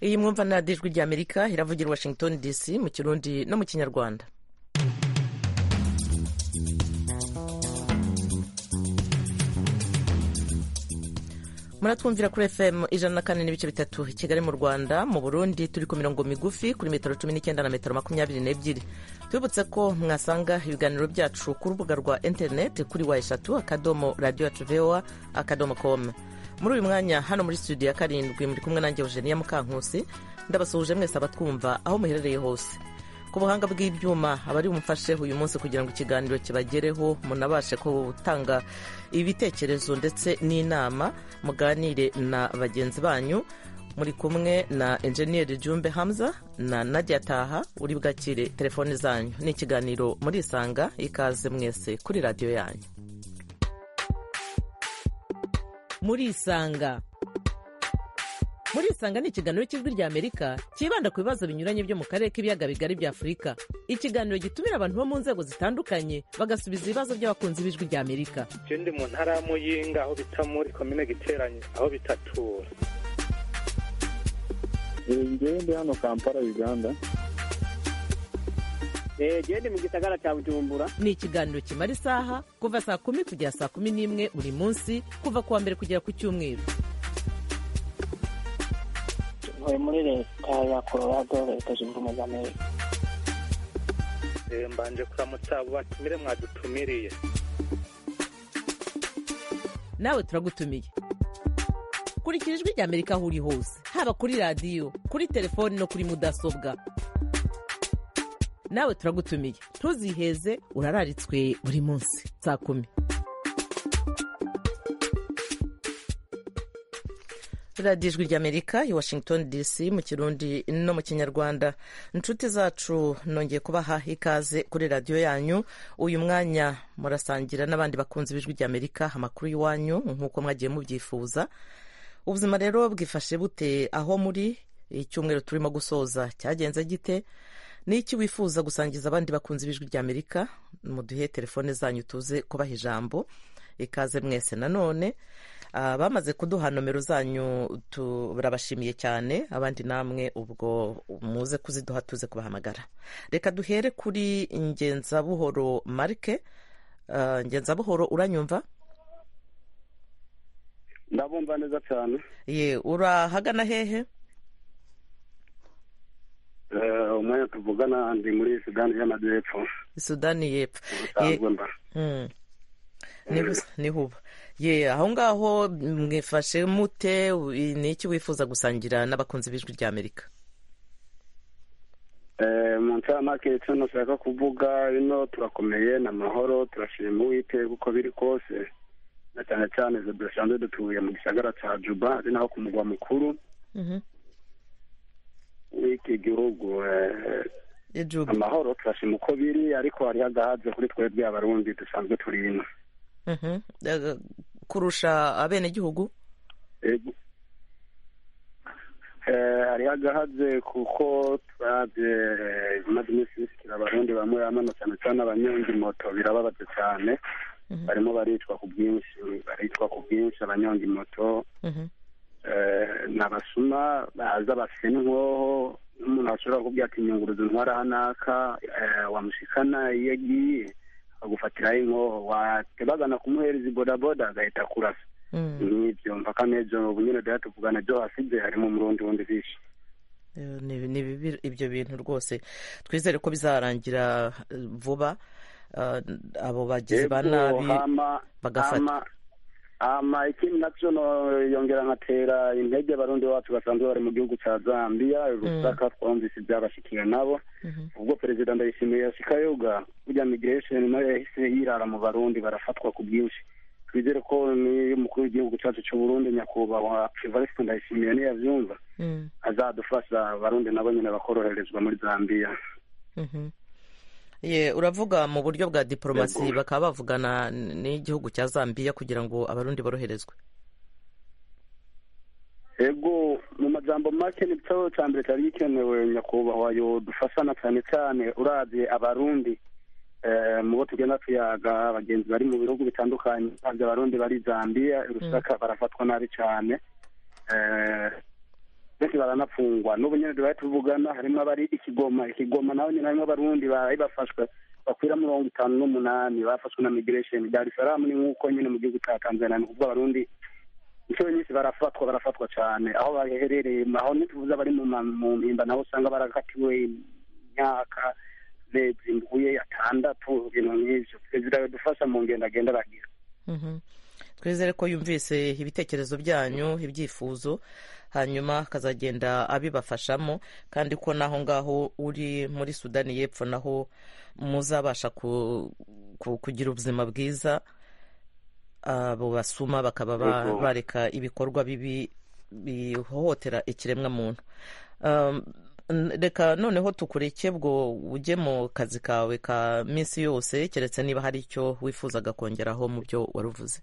iyi mwumva na dijwi ry'amerika iravugira washington dc mu kirundi no mu kinyarwanda muratwumvira kuri fm ijana na kane n'ibice bitatu i kigali mu rwanda mu burundi turi ku mirongo migufi kuri metero cumi n'icyenda na metero makumyabiri n'ebyiri tubibutse ko mwasanga ibiganiro byacu ku rubuga rwa interineti kuri wa eshatu akadomo radiyo yacu voa akadomo komu muri uyu mwanya hano muri studio ya karindwi muri kumwe nanjye eugenia mukankusi ndabasuhuje mwese abatwumva aho muherereye hose ku buhanga bw'ibyuma abari bumufashe uyu munsi kugira ngo ikiganiro kibagereho munabashe gutanga ibitekerezo ndetse n'inama muganire na bagenzi banyu muri kumwe na enjeniyeri jumbe hamza na nadia taha uri bwakire telefoni zanyu ni ikiganiro murisanga ikaze mwese kuri radiyo yanyu murisanga murisanga ni ikiganiro cy'ijwi ry'amerika cyibanda ku bibazo binyuranye byo mu karere k'ibiyaga bigari bya afurika ikiganiro gitumira abantu bo mu nzego zitandukanye bagasubiza ibibazo by'abakunzi b'ijwi ry'amerika je ndi mu ntara ya muyinga aho bita muri komine giteranye aho bitatura ngewe ndi hano kampala uganda jewe ndi mu gisagara cya bujumbura ni ikiganiro kimara isaha kuva saa kumi kugera saa kumi n'imwe buri munsi kuva ku wa mbere kugera ku cyumweru ntuye muri leta ya colorado leta zunze ubumwe za amerika mbanje kuramutsa abo batumire mwadutumiriye nawe turagutumiye kurikira ijwi ry'amerika aho uri hose haba kuri radiyo kuri telefoni no kuri mudasobwa nawe turagutumiye ntuziheze urararitswe buri munsi saa kumi radiyo ijwi ry'amerika i washington dc mu kirundi no mu kinyarwanda inshuti zacu nongeye kubaha ikaze kuri radiyo yanyu uyu mwanya murasangira n'abandi bakunzi b'ijwi ry'amerika amakuru y'iwanyu nk'uko mwagiye mubyifuza ubuzima rero bwifashe bute aho muri icyumweru turimo gusoza cyagenze gite n'iki wifuza gusangiza abandi bakunzi b'ijwi ry'amerika muduhe telefone zanyu tuze kubaha ijambo ikaze mwese nanone bamaze kuduha nomero zanyu turabashimiye cyane abandi namwe ubwo muze kuziduha tuze kubahamagara reka duhere kuri ngenzabuhoro marike ngenzabuhoro uranyumva ndabumva neza cyane ye urahagana hehe umwanya tuvugana ndi muri sudani y'amajyepfo sudani y'epfo ni huba ye aho ngaho mwifashe mute ni iki wifuza gusangira n'abakunzi b'ijwi ry'amerika mu ncamake icyo nashaka kuvuga ino turakomeye ni amahoro turashima uwiteka uko biri kose na cyane cyane izo dusanzwe dutuye mu gisagara cya juba ari naho ku mugwa mukuru w'iki gihugu amahoro turashima uko biri ariko hariho agahaze kuri twebwe abarundi dusanzwe turimo kurusha abenegihugu hariho agahaze kuko turabye imaze iminsi bishyikira abarundi bamwe bamwe cyane cyane abanyonzi moto birababaze cyane barimo baricwa ku bwinshi baricwa ku bwinshi abanyonzi moto ni abasuma baza bafite n'inkoho n'umuntu ashobora kubwira ati nyunguruzo ntwara hanaka wamushikana iyo agiye agufatiraho inkoho watebagana kumuhereza ibodaboda agahita kurasa n'ibyo mpaka n'ejo ubu nyine duhita tuvugana byo hasize harimo umurundi wundi bishe ni bibi ibyo bintu rwose twizere ko bizarangira vuba abo bagizi ba nabi bagafata ama ikindi nacyo yongera nkatera intege abarundi bacu basanzwe bari mu gihugu cya zambia rusaka twumvise ibyabashikiye nabo ubwo perezida ndayishimiye yashikayoga burya migration nayo yahise yirara mu barundi barafatwa ku bwinshi twizere ko n'umukuru w'igihugu cyacu cy'u burundi nyakubahwa evariste ndayishimiye niyabyumva azadufasha abarundi nabo nyine bakoroherezwa muri zambia ye uravuga mu buryo bwa diporomasi bakaba bavugana n'igihugu cya zambia kugira ngo abarundi boroherezwe yego mu majambo make ni cyo cya mbere cyari gikenewe nyakubahwa dufashana cyane cyane urabye abarundi mu bo tugenda tuyaga abagenzi bari mu bihugu bitandukanye urabye abarundi bari zambia urusaka barafatwa nabi cyane benshi baranapfungwa n'ubu nyine tubaye tuvugana harimo abari ikigoma ikigoma naho nyine harimo abarundi baraye bafashwe bakwira mirongo itanu n'umunani bafashwe na migiresheni dar es salaam ni nk'uko nyine mu gihugu cya tanzania ni ukuvuga abarundi inshuro nyinshi barafatwa barafatwa cyane aho baherereye aho ntituvuze abari mu ma- mu mpimba naho usanga barakatiwe imyaka amezi mbuye atandatu ibintu nk'ibyo perezida yadufasha mu ngendo agenda aragira Mhm. twizere ko yumvise ibitekerezo byanyu ibyifuzo hanyuma akazagenda abibafashamo kandi ko n'aho ngaho uri muri sudani y'epfo naho muzabasha ku- ku- kugira ubuzima bwiza abo basuma bakaba ba- Yego. bareka ibikorwa bibi bihohotera ikiremwa muntu Um, n- reka noneho tukureke bwo ujye mu kazi kawe ka minsi yose keretse niba hari icyo wifuzaga kongeraho mu byo waruvuze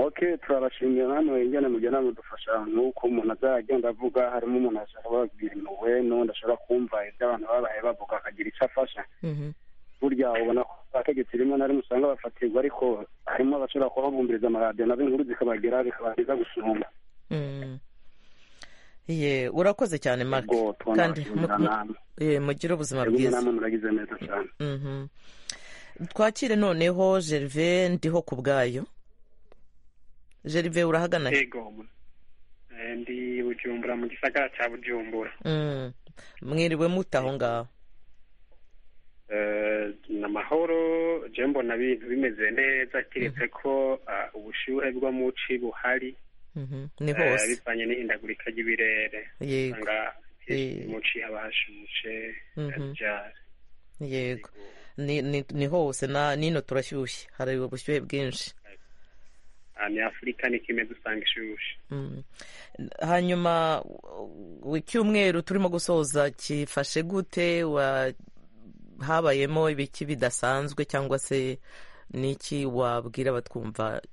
ok turabashimira namwe ingene mugenda mudufasha nk'uko umuntu azagenda avuga harimo umuntu ashobora kugira impuhwe n'undi ashobora kumva ibyo abantu babaye bavuga akagira icyo afasha Mhm. burya ubona ko abategetsi rimwe na rimwe usanga bafatirwa ariko harimo abashobora kuhabumbiriza amaradiyo nazo inkuru zikabagera bikaba byiza gusumba Mm. Ye, urakoze cyane mark ubwo tubona kandi mu- abashimira namwe eh, mugire ubuzima rimwe bwiza namwe muragize neza cyane Mhm. twakire noneho gerve ndiho ku bwayo gerve urahagana he? ego Eh, ndi bujumbura mu gisagara cya bujumbura Mm. mwiriwe mute aho ngaho Eh, ni amahoro je mbona ibintu bimeze neza kiretse ko ah, ubushyuhe bwo mu ci buhari Mhm. ni eh, hose bivanye n'ihindagurika ry'ibirere yego usanga Eh. mu ci haba hashushe Mhm. haryari. yego ni, ni, ni hose na nino turashyushye hari ubushyuhe bwinshi Ah, ni afurika ni kimeze usanga ishushe Mm. hanyuma u- icyumweru turimo gusoza kifashe gute wa habayemo ibiki bidasanzwe cyangwa se n'iki wabwira abatwumva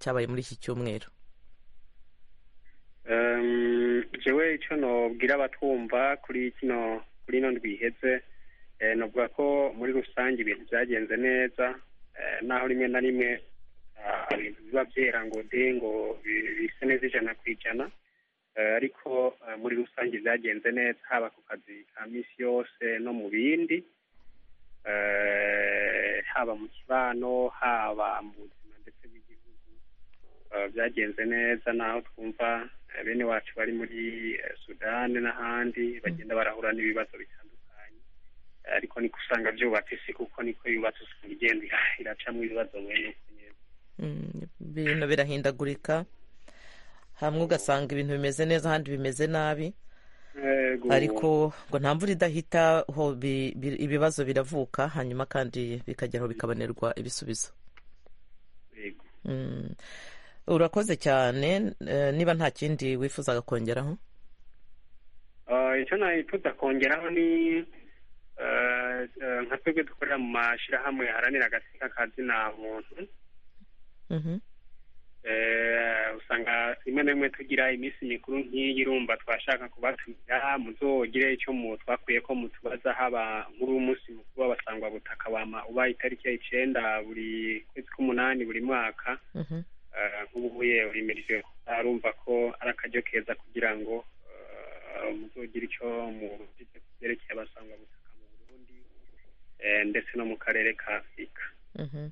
cyabaye muri iki cyumweru Em, jewe ico nobwira abatwumva kuri kino kuri ino ndwiheze eh, novuga ko muri rusange ibintu vyagenze neza eh, naho rimwe na rimwe ah, ibintu biba vyera ngo de ngo bi- bise neza ijana ku ijana Eh, ariko eh, muri rusange vyagenze neza haba ku kazi ka misi yose no mu bindi Eh, haba mu kibano haba mu buzima ndetse bw'igihugu Eh, byagenze neza naho twumva eh, bene wacu bari muri eh, sudani n'ahandi bagenda barahura n'ibibazo bitandukanye Eh, ariko niko usanga byubatse isi kuko niko yubatse usanga igenda ira- iracamo ibibazo mwene uko nyene. Mm, ibintu birahindagurika hamwe ugasanga ibintu bimeze neza ahandi bimeze nabi Yego. ariko ngo nta mvura idahita ho bi- bi- ibibazo biravuka hanyuma kandi bikagera aho bikabonerwa ibisubizo Yego. Mm. urakoze cyane eh, niba nta kindi wifuzaga kongeraho Eh, icyo nayifuza kongeraho ni eh, eh, nka twebwe dukorera mu mashirahamwe haranira agateka ka zina muntu Mhm. Eh, usanga rimwe na rimwe tugira iminsi mikuru nk'iyi urumva twashaka kubatumira muzogire icyo mu twakuye ko mutubaza haba nk'uri umunsi mukuru w'abasangwa butaka wama ubaye itariki ya icenda buri kwezi k'umunani buri mwaka Mhm. Eh, nk'ubu yewe imiryo arumva ko ari akaryo keza kugira ngo eh, muzogire icyo mufite ku byerekeye abasangwa butaka mu burundi eh, ndetse no mu karere ka afurika Mhm.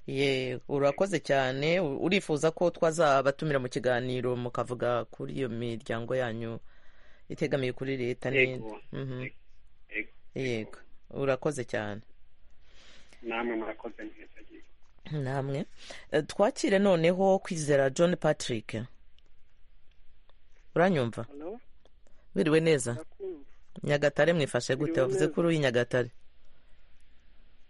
ye urakoze cyane U- urifuza ko twazabatumira mu kiganiro mukavuga kuri iyo miryango yanyu itegamiye kuri leta n'indi Yego. Mhm. Yego. yego urakoze cyane namwe murakoze neza gihe namwe Eh, twakire noneho kwizera john patrick uranyumva Hello? biriwe neza Ndakumva. nyagatare mwifashe gute Biriwe wavuze neza. kuri uyi nyagatare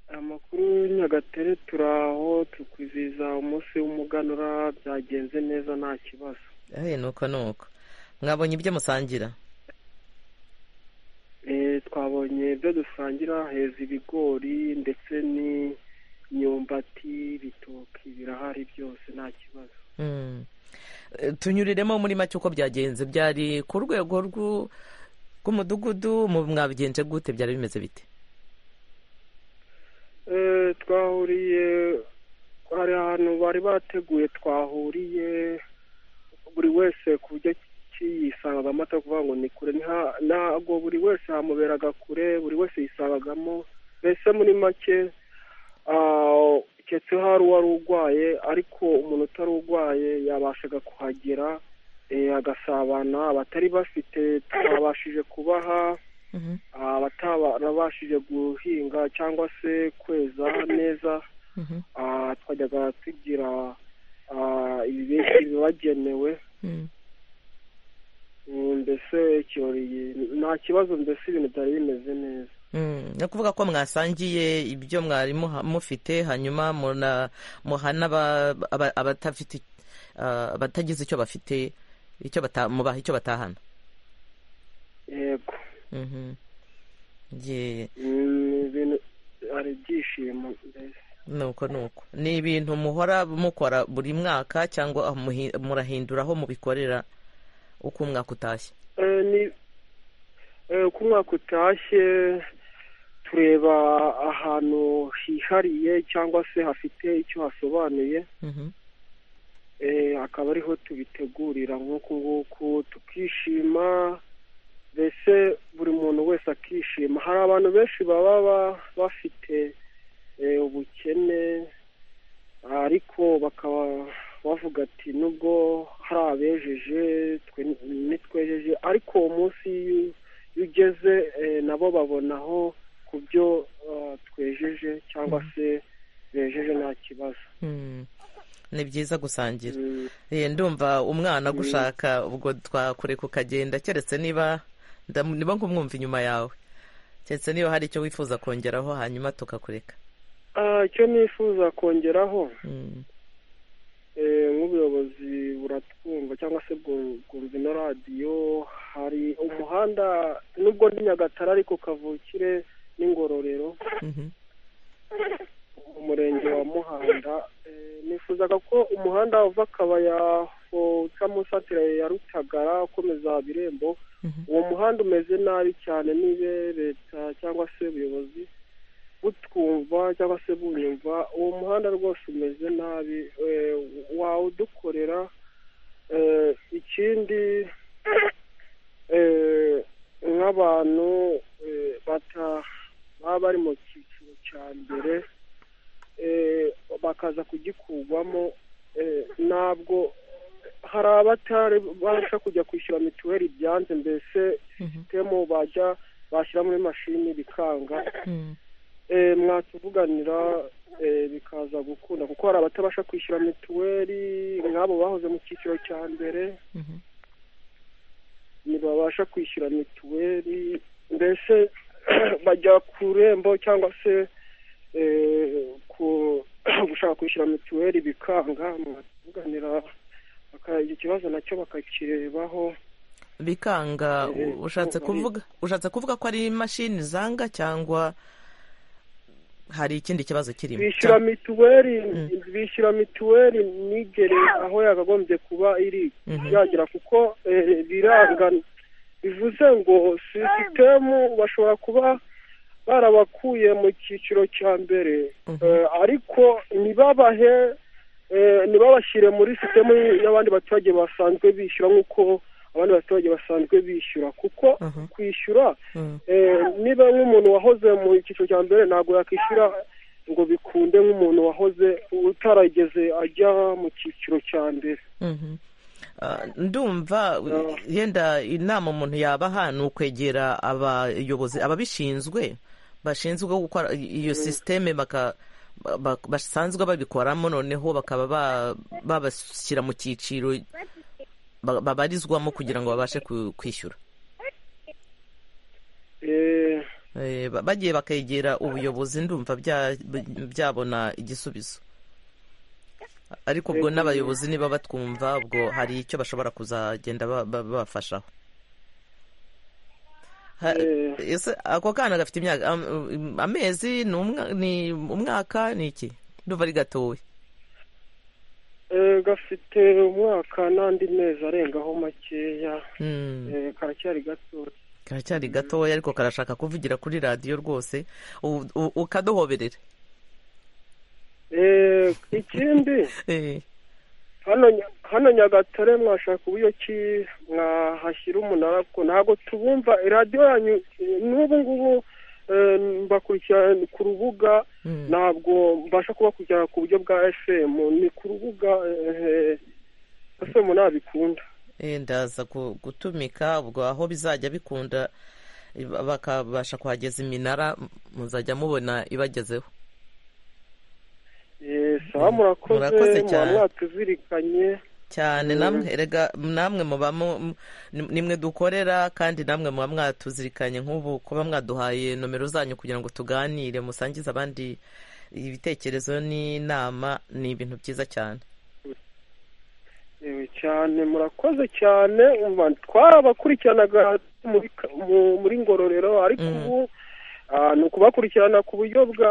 amakuru y'inyagatare turaho tukwizihiza umunsi w'umuganura byagenze neza nta kibazo Eh, nuko nuko mwabonye ibyo musangira Eh, twabonye ibyo dusangira heza ibigori ndetse n'imyumbati ibitoki birahari byose nta kibazo Mm. Eh, tunyuriremo muri make uko byagenze byari ku rwego rw'u- rw'umudugudu mu- mwabigenje gute byari bimeze bite Eh, twahuriye hari ahantu bari bateguye twahuriye buri wese ku buryo yisanga amata kuvuga ngo ni kure ntabwo buri wese hamuberaga kure buri wese yisangagamo mbese muri make keretse hari uwari urwaye ariko umuntu utari urwaye yabashaga kuhagera agasabana abatari bafite twabashije kubaha abatabashije guhinga cyangwa se kweza neza twajyaga tugira ibibagenewe mbese ikirori nta kibazo mbese ibintu byari bimeze neza ni ukuvuga ko mwasangiye ibyo mwari mufite hanyuma muhana abatagize icyo bafite mubaha icyo batahana yego ibintu hari ibyishimo mbese nuko nuko ni ibintu muhora mukora buri mwaka cyangwa murahindura aho mubikorera uko umwaka utashye uko umwaka utashye tureba ahantu hihariye cyangwa se hafite icyo hasobanuye akaba ariho tubitegurira nk'uku nguku tukishima mbese buri muntu wese akishima hari abantu benshi baba bafite ubukene ariko bakaba bavuga ati nubwo hari abejeje nitwejeje ariko munsi iyo ugeze nabo babonaho ku byo twejeje cyangwa se bejeje nta kibazo ni byiza gusangira ndumva umwana gushaka ubwo twakureka ukagenda keretse niba niba nkumwumva inyuma yawe keretse niba hari icyo wifuza kongeraho hanyuma tukakureka icyo nifuza kongeraho nk'ubuyobozi buratwumva cyangwa se bwumva ino radiyo hari umuhanda nubwo ni nyagatare ariko kavukire n'ingororero umurenge wa muhanda nifuzaga ko umuhanda uva akabaya uca mu satire ya rutagara ukomeza birembo uwo muhanda umeze nabi cyane nibe leta cyangwa se ubuyobozi butwumva cyangwa se bunyumva uwo muhanda rwose umeze nabi wawudukorera ikindi nk'abantu baba bari mu cyiciro cya mbere bakaza kugikurwamo ntabwo hari abatabasha kujya kwishyura mituweli byanze mbese sisitemu bajya bashyira muri mashini bikanga mwatuvuganira bikaza gukunda kuko hari abatabasha kwishyura mituweli nk'abo bahoze mu cyiciro cya mbere ntibabasha kwishyura mituweli mbese bajya ku irembo cyangwa se gushaka kwishyura mituweli bikanga mwatuvuganira icyo kibazo nacyo bakakirebaho bikanga ushatse kuvuga ushatse kuvuga ko ari imashini zanga cyangwa hari ikindi kibazo kirimo bishyura mituweli bishyura mituweli nigere aho yakagombye kuba iri yagera kuko biranga bivuze ngo sisitemu bashobora kuba barabakuye mu cyiciro cya mbere ariko ntibabahe ntibabashyire muri sisitemu y'abandi baturage basanzwe bishyura nk'uko abandi baturage basanzwe bishyura kuko kwishyura niba nk'umuntu wahoze mu cyiciro cya mbere ntabwo yakwishyura ngo bikunde nk'umuntu wahoze utarageze ajya mu cyiciro cya mbere ndumva yenda inama umuntu yabaha ni ukwegera abayobozi ababishinzwe bashinzwe gukora iyo sisiteme basanzwe babikoramo noneho bakaba babashyira mu cyiciro babarizwamo kugira ngo babashe kwishyura bagiye bakegera ubuyobozi ndumva byabona igisubizo ariko ubwo n'abayobozi niba batwumva ubwo hari icyo bashobora kuzagenda babafashaho ako kana gafite imyaka amezi ni umwaka ni iki ndumva ari gatoya gafite umwaka n'andi mezi arengaho makeya karacyari gatoya karacyari gatoya ariko karashaka kuvugira kuri radiyo rwose ukaduhoberera ikindi hano hano nyagatare mwashaka uburyo ki mwahashyira umunara ko ntabwo tubumva radiyo yanyu eh, n'ubu ngubu eh, mbakurikira ku rubuga ntabwo mbasha kubakurikira ku buryo bwa fm ni ku rubuga eh, fm nabikunda Eh, ndaza ku- gutumika ubwo aho bizajya bikunda eh, bakabasha kuhageza iminara muzajya mubona ibagezeho Eh, sawa Murakoze murakoze muba cyane. mwatuzirikanye cyane namwe erega namwe muba mu- mu- nimwe dukorera kandi namwe muba mwatuzirikanye nk'ubu kuba mwaduhaye nomero zanyu kugira ngo tuganire musangize abandi ibitekerezo n'inama ni ibintu byiza cyane Yewe cyane murakoze cyane umva twarabakurikiranaga muri ka- mu- muri ngororero ariko Mm. ubu ah, ni ukubakurikirana ku buryo bwa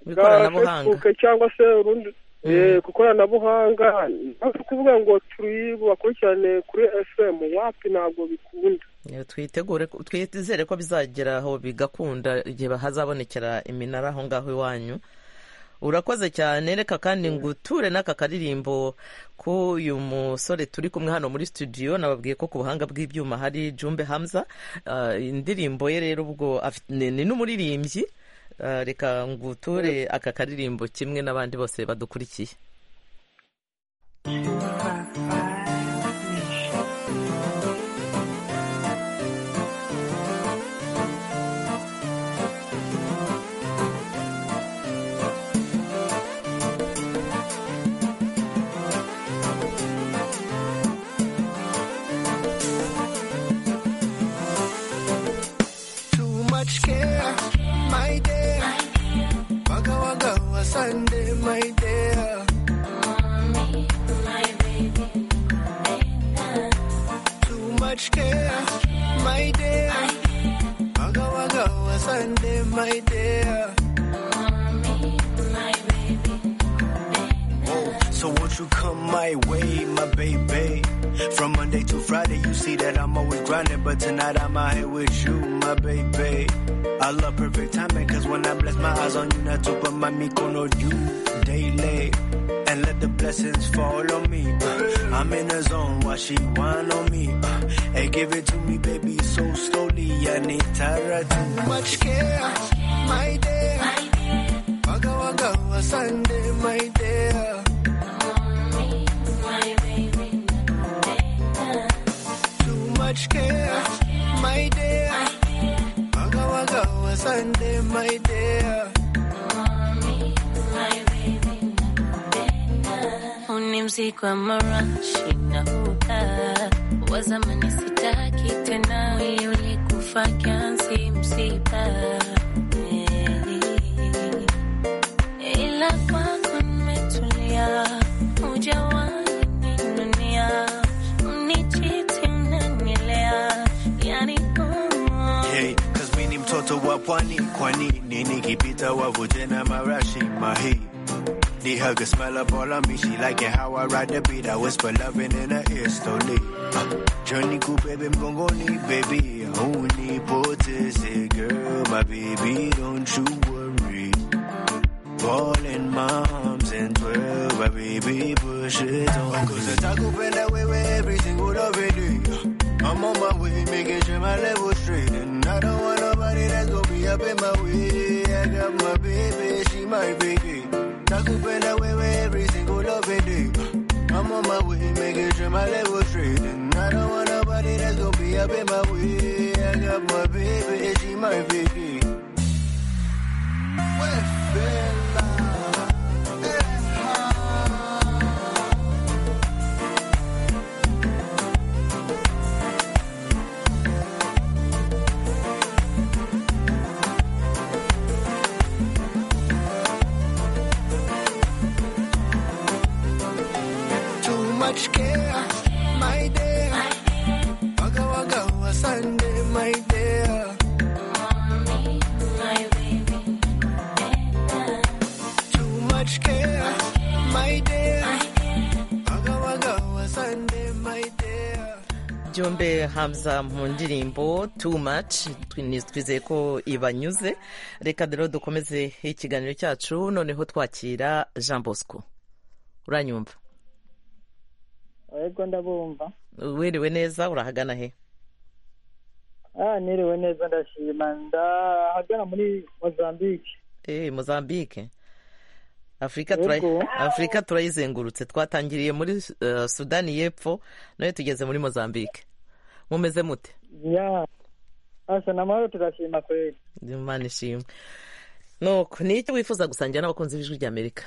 bwa ikoranabuhanga. facebook cyangwa se urundi Mm. eh, ku ikoranabuhanga ntabwo kuvuga ngo tubakurikirane kuri fm wapi ntabwo bikunda Eh, twitegure ko- twizere ko bizageraho bigakunda igihe hazabonekera iminara aho ngaho iwanyu urakoze cyane reka kandi nguture n'aka karirimbo k'uyu musore turi kumwe hano muri studio nababwiye ko ku buhanga bw'ibyuma hari jumbe hamza Ah, indirimbo ye rero ubwo afite- ni ni n'umuririmbyi Ah, reka nguture aka karirimbo kimwe n'abandi bose badukurikiye too much care, my dear. Waka waka wa Sunday, my dear. Too much care, my dear. Waka waka wa Sunday, my dear. So won't you come my way, my baby? From Monday to Friday, you see that I'm always grinding, but tonight I'm out here with you, my baby. I love perfect timing, cause when I bless my eyes on you, not to put my no you daily. And let the blessings fall on me. Uh, I'm in the zone while she whine on me. Uh, hey, give it to me, baby, so slowly. I need Tara too much care, my dear. Waka waka wa Sunday, my dear. Too much care, my dear. Waka waka wa Sunday, my dear. Huu ni mziki wa mara shinauka wazamani sitaki tena yule kufa kiansi msiba Eh, ila kwako nimetulia ujawahi ninunia unichiti mnanilea yani oh. Hey, cause mi ni mtoto wa pwani kwani nini kipita wavu tena marashi mahi Need her good smell up all on me. She like it how I ride the beat. I whisper loving in her ear slowly. Uh, journey cool, baby, mgongoni, baby. Only potency, girl, my baby, don't you worry. Ball in my arms and twirl, my baby, push it on. Cause I talk up and I wear every single day. I'm on my way, making sure my level's straight. And I don't want nobody that's gonna be up in my way. I got my baby, she my baby. Talk up and I wear every single day. I'm on my way, making sure my level's straight. And I don't want nobody that's gonna be up in my way. I got my baby, she my baby. Well, Bella. too much care, my dear. Waka waka wa Sunday, my dear. Too much care, my dear. Waka waka wa Sunday, my dear. byombe hamza mu ndirimbo too much Twi- twizeye ko ibanyuze reka rero dukomeze ikiganiro cyacu noneho twakira jean bosco uranyumva yego ndabumva wiriwe neza urahagana he ah niriwe neza ndashima ndahagana muri mozambique eh mozambique afurika turayi- Yego. afurika turayizengurutse twatangiriye muri eh, sudani y'epfo nayo tugeze muri mozambique mumeze mute ya asa na mahoro turashima kweli imana ishimwe nuko ni icyo wifuza gusangira n'abakunzi b'ijwi ry'amerika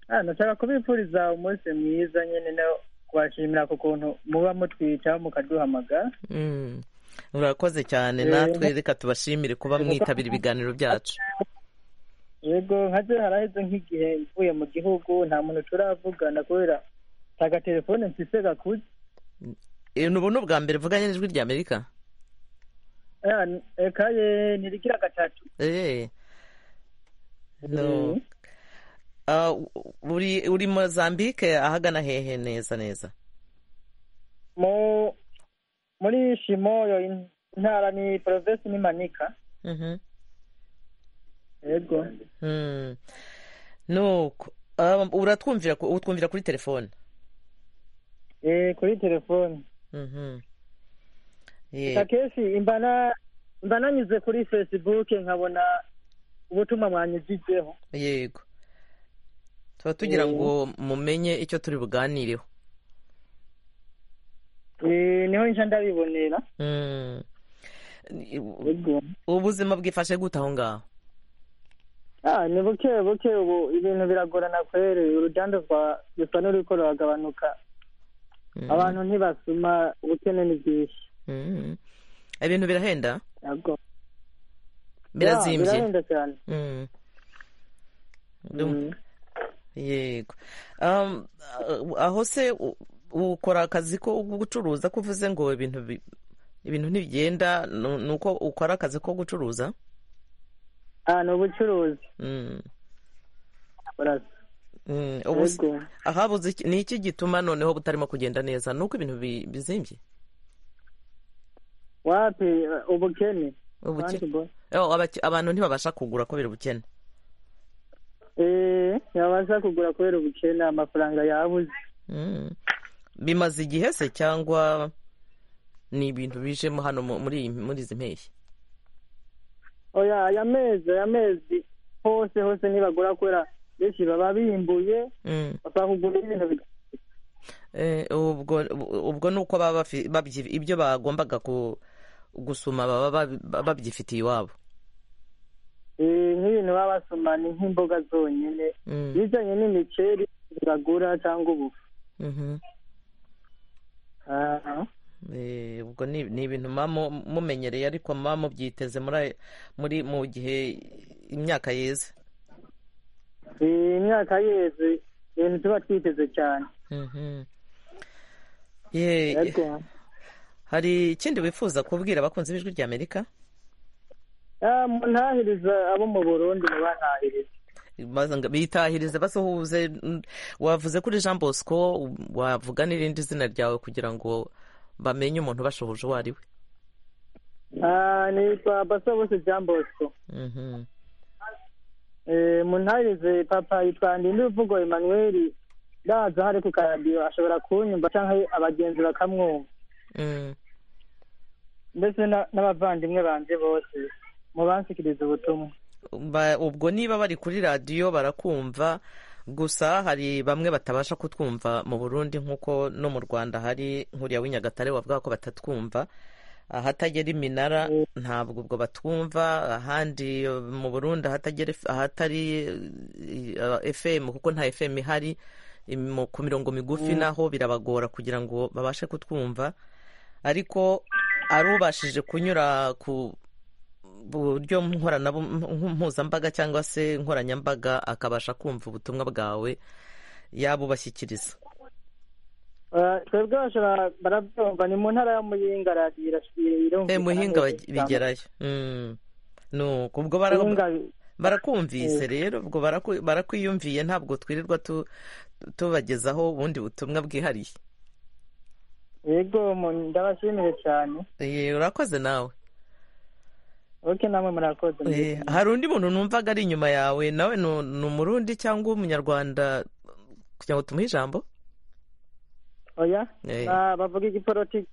ah nashaka kubifuriza umunsi mwiza nyine no kubashimira ku kuntu muba mutwicaho mukaduhamagara Mm. urakoze cyane Eh, natwe reka tubashimire kuba eh, mwitabira ibiganiro byacu yego nkaze haraheze nk'igihe mvuye mu gihugu nta muntu turavugana kubera nta gatelefone mfise gakuze Eh, ni ubu ni ubwa mbere mvuganye n'ijwi ry'amerika Ah, n- ekaye nirigira gatatu Eh. no Mm. Ah, u- uri uri mozambique ahagana hehe neza neza mu muri shimoyo in- intara ni provinsi ni manika Mhm. yego Mm. nuko ah, uratwumvira ku- utwumvira kuri telefone Eh, kuri telefone Mhm. Eh, akenshi imbana mba nanyuze kuri facebook nkabona ubutumwa mwanyujijeho yego tuba tugira Eh. ngo mumenye icyo turi buganireho Eh, niho nca ndabibonera Mm. yego ubuzima bwifashe gute aho ngaho Ah, ni buke buke ubu ibintu biragorana kwere uruganda rwa rusa n'uriko ruragabanuka Mm. abantu ntibasuma ubukene ni bwinshi Mm. ibintu birahenda yego birazimvye birahenda cyane Mm. Ndum- yego Um, ah, aho se u- ukora akazi ko gucuruza ko uvuze ngo ibintu bi- ibintu ntibigenda nu- nuko ukora akazi ko gucuruza Ah, ni ubucuruzi Mm. urasa Mm, ubu se- yego ahabuze iki- ni iki gituma noneho butarimo kugenda neza nuko ibintu bi- bizimbye wapi eh, ubukene Ubukene. Kandi bo- Oh, abaki- abantu ntibabasha kugura kubera ubukene eh ntibabasha kugura kubera ubukene amafaranga yabuze Mm. bimaze igihe se cyangwa ni ibintu bijemo hano mu- muri iyi- muri izi mpeshyi oya aya mezi aya mezi hose hose ntibagura kubera benshi baba bimbuye Mm. bashaka kugura ibintu bi- Eh, ubwo ubu- ubwo ni uko baba bafi- babyi- ibyo bagombaga ku- gusuma baba babi- babyifitiye iwabo eh, nk'ibintu baba basoma ni nk'imboga zonyine Mm. ibijyanye n'imiceri bagura cyangwa ubufu Mhm. Ah, Eh, ubwo ni ni ibintu muba mu- mumenyereye ariko muba mubyiteze muri aya- muri mu gihe imyaka yeze eh, imyaka yeze ibintu tuba twiteze cyane Mhm. Ye- Yego. hari ikindi wifuza kubwira abakunzi b'ijwi ry'amerika Ah, muntahiriza abo mu burundi mubantahiriza Baza ngo bitahirize basuhuze mm, wavuze kuri jean bosco wavuga n'irindi zina ryawe kugira ngo bamenye umuntu bashohoje uwo ari we Ah, ni kwa basa bose jean bosco Mhm. Eh, muntahirize papa yitwa ndinduvugo emmanuel ndaza hari ku karadiyo ashobora kunyumva cyangwa abagenzi bakamwumva Mm. mbese na- n'abavandimwe banje bose mubansikiriza ubutumwa Ba- ubwo niba bari kuri radiyo barakumva gusa hari bamwe batabasha kutwumva mu burundi nk'uko no mu rwanda hari nk'uriya w'inyagatare wavuga ko batatwumva ahatagera iminara ntabwo ubwo batwumva ahandi eh, mu burundi ahatagera F- ahatari eh, eh, fm kuko nta fm ihari im- ku mirongo migufi naho birabagora kugira ngo babashe kutwumva ariko arubashije kunyura ku buryo nkorana mpuzambaga cyangwa se nkoranyambaga akabasha kumva ubutumwa bwawe yabubashyikiriza Ah, twebwe bashobora barabyumva ni mu ntara ya muyinga radiyo irashwiriye e irumvikana muhinga neza baj- bigerayo Mm. nuko ubwo bara- Muhinga barakumvise rero ubwo baraku- barakwiyumviye ntabwo twirirwa tu- tubagezaho ubundi butumwa bwihariye yego mu- ndabashimire cyane Eh, urakoze nawe oke namwe murakoze Eh, hari undi muntu numvaga ari inyuma yawe nawe ni ni umurundi cyangwa umunyarwanda kugira ngo tumuhe ijambo oya Eh. Ah, bavuga igipolitiki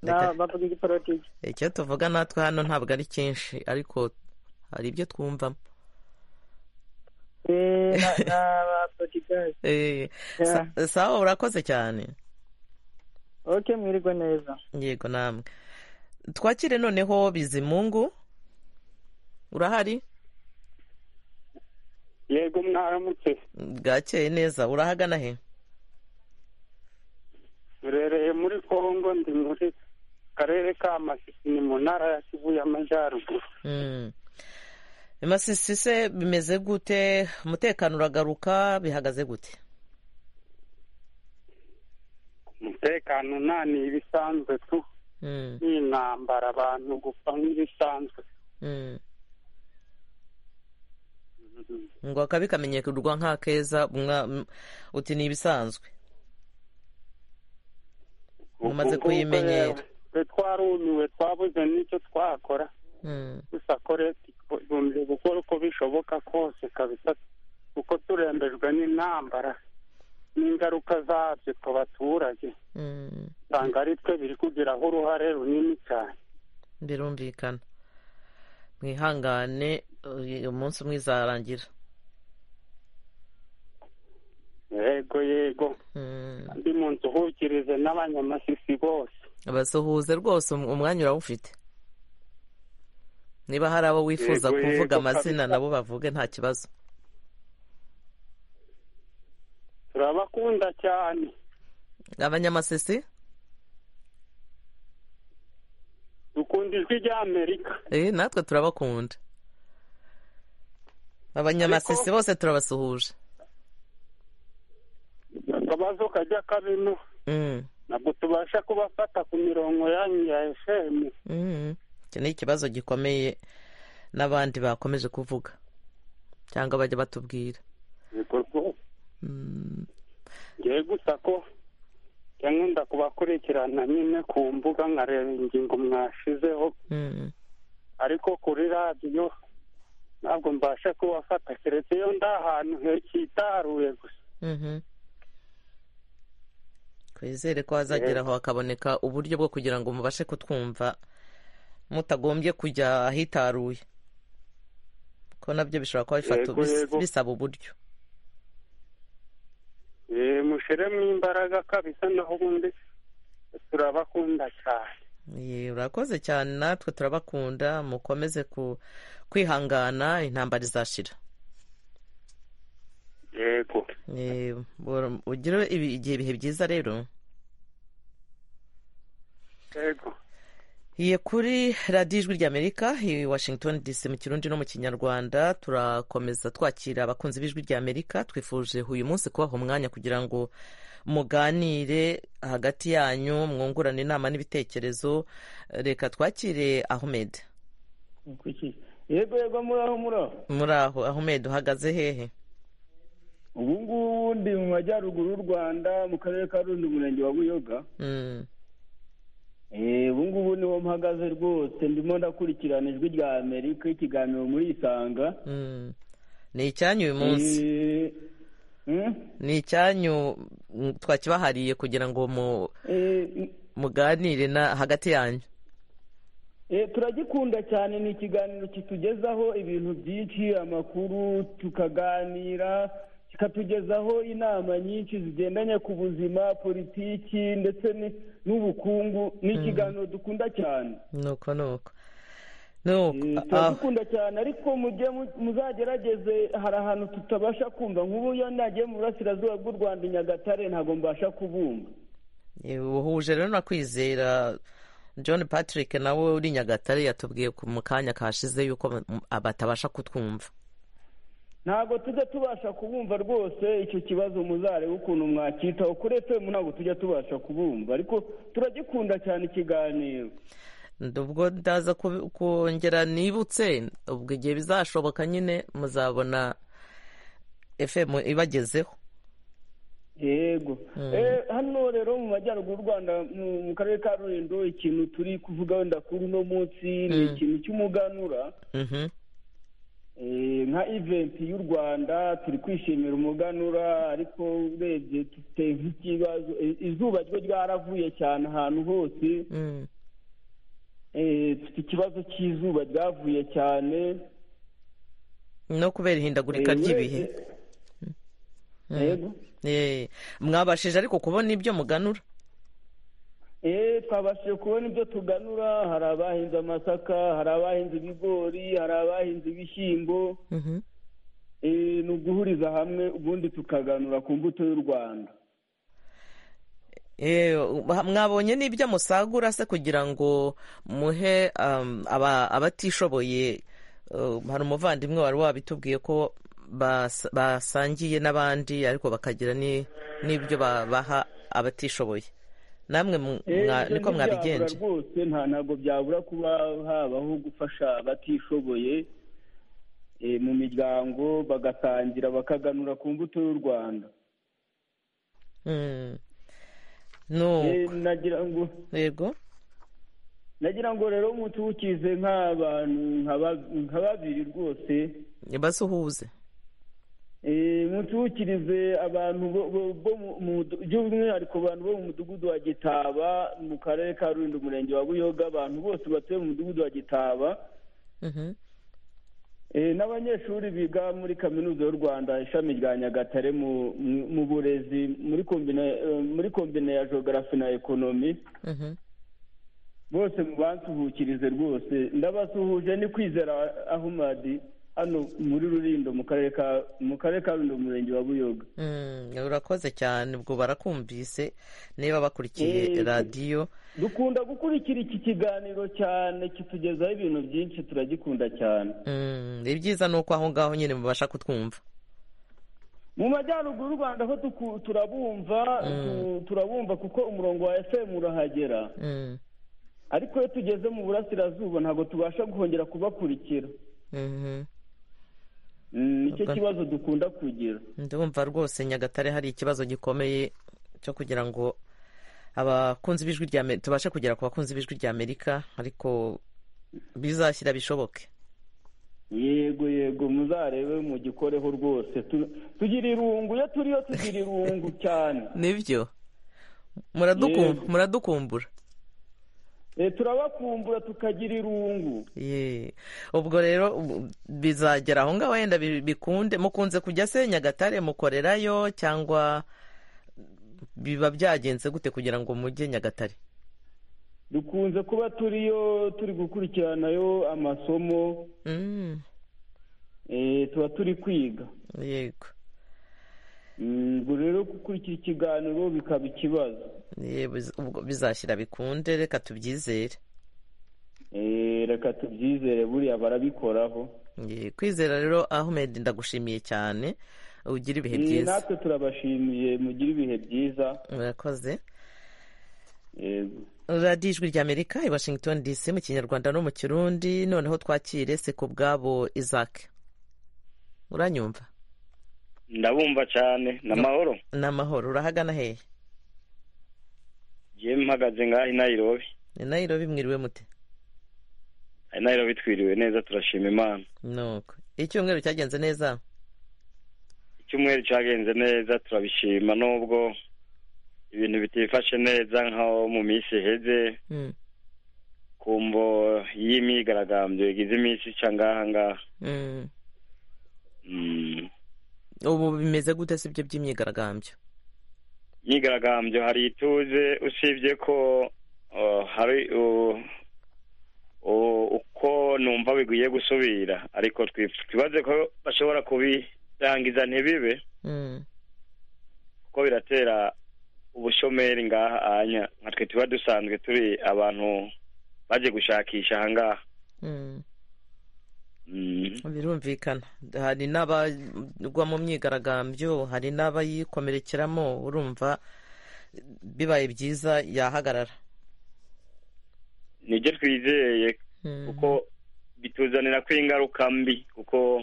Reka- Ah, bavuga igipolitiki icyo tuvuga natwe hano ntabwo ari cyinshi ariko hari ibyo twumvamo Eh, na- na abapolitikazi Eh, sa- sawa urakoze cyane ok mwirirwe neza yego namwe twakire noneho bizimungu urahari yego mwaramutse bwakeye neza urahagana he rereye muri kongo ndi muri karere ka masisi ni mu ntara ya kivu y'amajyaruguru Mm. masisi se bimeze gute umutekano uragaruka bihagaze gute umutekano nta ni ibisanzwe tu Mm, ni intambara abantu gupfa nk'ibisanzwe mm. ngo akabi kamenyekerwa nk'akeza mwa- m- uti ni ibisanzwe mumaze Ubwo kuyimenyera twe twarumiwe twabuze n'icyo twakora Mm, gusa ko leta igombye gukora uko bishoboka kose kabisa kuko turembejwe n'intambara n'ingaruka zabyo ku baturage mm. usanga ari twe biri kugiraho uruhare runini cyane birumvikana mwihangane uyu munsi umwe izarangira yego yego ndi mu nzu uhukirize n'abanyamasisi bose abasuhuze rwose um- umwanya urawufite niba hari abo wifuza Yego, kuvuga yego, amazina kabisa. nabo bavuge nta kibazo turabakunda cyane abanyamasisi dukunda ijwi ry'amerika eh, natwe turabakunda abanyamasisi bose turabasuhuje akabazo kajya kabino Mm, ntabwo tubasha kubafata ku mirongo yanyu ya efemu mm. iki ni ikibazo gikomeye n'abandi bakomeje kuvuga cyangwa bajya batubwira ibikorwa Mm. ngiye gusa ko cyangwa ndakubakurikirana nyine ku mbuga nkareba ingingo mwashizeho Mm. ariko kuri radiyo ntabwo mbasha kubafata keretse iyo ndi ahantu hekitaruye gusa Mhm. twizere ko hazageraho hakaboneka uburyo bwo kugira ngo mubashe kutwumva mutagombye kujya ahitaruye ko nabyo bishobora kuba bifata- Yego, bis- yego. bisaba uburyo Eh, mushiremo imbaraga kabisa naho ubundi turabakunda cyane Ye, urakoze cyane natwe turabakunda mukomeze ku- kwihangana intambara izashira yego Ye, bur- ugire ibi- igihe ibihe byiza rero yego Iye kuri radiyo ijwi ry'Amerika i Washington DC mu kirundi no mu kinyarwanda turakomeza twakira abakunzi b'ijwi ry'Amerika twifuje uyu munsi kubaha umwanya kugira ngo muganire hagati yanyu mwungurane inama n'ibitekerezo reka twakire Ahmed Kuki? yego yego muraho muraho muri aho Ahmed uhagaze hehe ubu ngubu ndi mu majyaruguru y'u rwanda mu karere ka rundi umurenge wa buyoga Mm, Eh, ubu ngubu niho mpagaze rwose ndimo ndakurikirana ijwi rya amerika ikiganiro muri isanga mm. ni icyanyu uyu munsi Eh, mm? ni icyanyu mm, twakibahariye kugira ngo mu- Eh, muganire na hagati yanyu eh, turagikunda cyane ni ikiganiro kitugezaho ibintu byinshi amakuru tukaganira kikatugezaho inama nyinshi zigendanye ku buzima politiki ndetse ni- n'ubukungu ni ikiganiro dukunda cyane nuko nuko nuko ah, turagikunda cyane ariko mujye mu- muzagerageze hari ahantu tutabasha kumva nk'ubu iyo nagiye mu burasirazuba bw'u rwanda i nyagatare ntabwo mbasha kubumva uhuje rero na kwizera john patrick nawe uri i nyagatare yatubwiye ku- mu kanya kashize yuko ba- m- batabasha kutwumva ntabwo tujya tubasha kubumva rwose icyo kibazo muzarebe ukuntu mwacyitaho kuri efemu ntabwo tujya tubasha kubumva ariko turagikunda cyane ikiganiro ubwo ndaza ku- kongera nibutse ubwo igihe bizashoboka nyine muzabona fm ibagezeho yego Eh, hano rero mu majyaruguru y'u rwanda mu- mu karere ka rulindo ikintu turi kuvuga wenda kuri uno munsi ni Mm. ikintu cy'umuganura Mhm. nka iventi y'u rwanda turi kwishimira umuganura ariko urebye dufite nk'ikibazo i- izuba ryo ryaravuye cyane ahantu hose Eh, dufite ikibazo cy'izuba ryavuye cyane no kubera ihindagurika Eh, ry'ibihe Mm. Yego. Eh, mwabashije ariko kubona ibyo muganura Eh, twabashije kubona ibyo tuganura hari abahinze amasaka hari abahinze ibigori hari abahinze ibishyimbo Mhm. Eh, ni uguhuriza hamwe ubundi tukaganura ku mbuto y'u rwanda Eh, mwabonye n'ibyo musagura se kugira ngo muhe um, aba- abatishoboye uh, hari umuvandimwe wari wabitubwiye ko bas- basangiye n'abandi ariko bakagira ni- n'ibyo ba- baha abatishoboye namwe mu- Eh, mwa- ibyo niko ntibyabura mwabigenje rwose nta ntabwo byabura kuba habaho gufasha abatishoboye eh, mu miryango bagatangira bakaganura ku mbuto y'u rwanda Mm. No. Eh, nagira ngo yego nagira ngo rero umuti ukize nk'abantu nka ba- nka babiri rwose basuhuze mutuwukirize abantu bo- bo- bo mu- mu mudu- by'umwihariko abantu bo mu mudugudu wa gitaba mu karere ka rulindo umurenge wa buyoga abantu bose batuye mu mudugudu wa gitaba Mhm. Eh, n'abanyeshuri biga muri kaminuza y'u rwanda ishami rya nyagatare mu mu- mu burezi muri kombine eh, muri kombine ya jogarafi na ekonomi Mhm. bose mubansuhukirize rwose ndabasuhuje ni kwizera ahumadi hano muri rurindo mu karere ka mu karere ka rulindo umurenge wa buyoga Mm, urakoze cyane ubwo barakumvise niba bakurikiye Eh, radiyo dukunda gukurikira iki kiganiro cyane kitugezaho ibintu byinshi turagikunda cyane Mm, ibyiza ni uko aho ngaho nyine mubasha kutwumva mu majyaruguru y'u rwanda ho tuku- turabumva tu- turabumva kuko umurongo wa fm urahagera Mm, ariko iyo tugeze mu burasirazuba ntabwo tubasha guhongera kubakurikira mhm. Mm, nicyo Ubwo- kibazo dukunda kugira ndumva rwose nyagatare hari ikibazo gikomeye cyo kugira ngo abakunzi b'ijwi rya Amerika tubashe kugera ku bakunzi b'ijwi rya Amerika ariko bizashyira bishoboke yego yego muzarebe mugikoreho rwose Tu- tugira irungu iyo turiyo tugira irungu cyane nibyo muradukum- Yego. muradukumbura Eh, turabakumbura tukagira irungu Ye. ubwo rero ubu- bizagera aho ngaho wenda bi- bikunde mukunze kujya se nyagatare mukorerayo cyangwa biba byagenze gute kugira ngo mujye nyagatare dukunze kuba turiyo turi gukurikiranayo amasomo Mm, eh, tuba turi kwiga yego Mm, ubwo rero gukurikira ikiganiro bikaba ikibazo Ye, biz- ubwo bizashyira bikunde reka tubyizere Eh, reka tubyizere buriya barabikoraho Ye, kwizera rero ahmed ndagushimiye cyane ugira ibihe Eh, byiza natwe turabashimiye mugire ibihe byiza murakoze yego radiyo ijwi rya amerika i washington dc mu kinyarwanda no mu kirundi noneho twakire se ku bwabo isaac uranyumva ndabumva cyane ni amahoro ni amahoro urahagana hehe yewe mpagaze ngaho i nayirobi ni nayirobi mwiriwe mute i nayirobi twiriwe neza turashima imana nuko icyumweru cyagenze neza icyumweru cyagenze neza turabishima nubwo ibintu bitifashe neza nkaho mu minsi iheze Mm, ku mvo y'imyigaragambyo igize iminsi ica ngaha ngaha mm. Mm. ubu bimeze gute si byo by'imyigaragambyo imyigaragambyo hari ituze usibye ko uh, hari uh, uh, uko numva biguye gusubira ariko twif- twibaze ko bashobora kubirangiza ntibibe Mm, kuko biratera ubushomeri ngaha anya nka twe tuba dusanzwe turi abantu baje gushakisha aha ngaha mm. Mm. birumvikana hari n'abagwa mu myigaragambyo hari n'abayikomerekeramo urumva bibaye byiza yahagarara nibyo twizeye kuko bituzanira ko ingaruka mbi kuko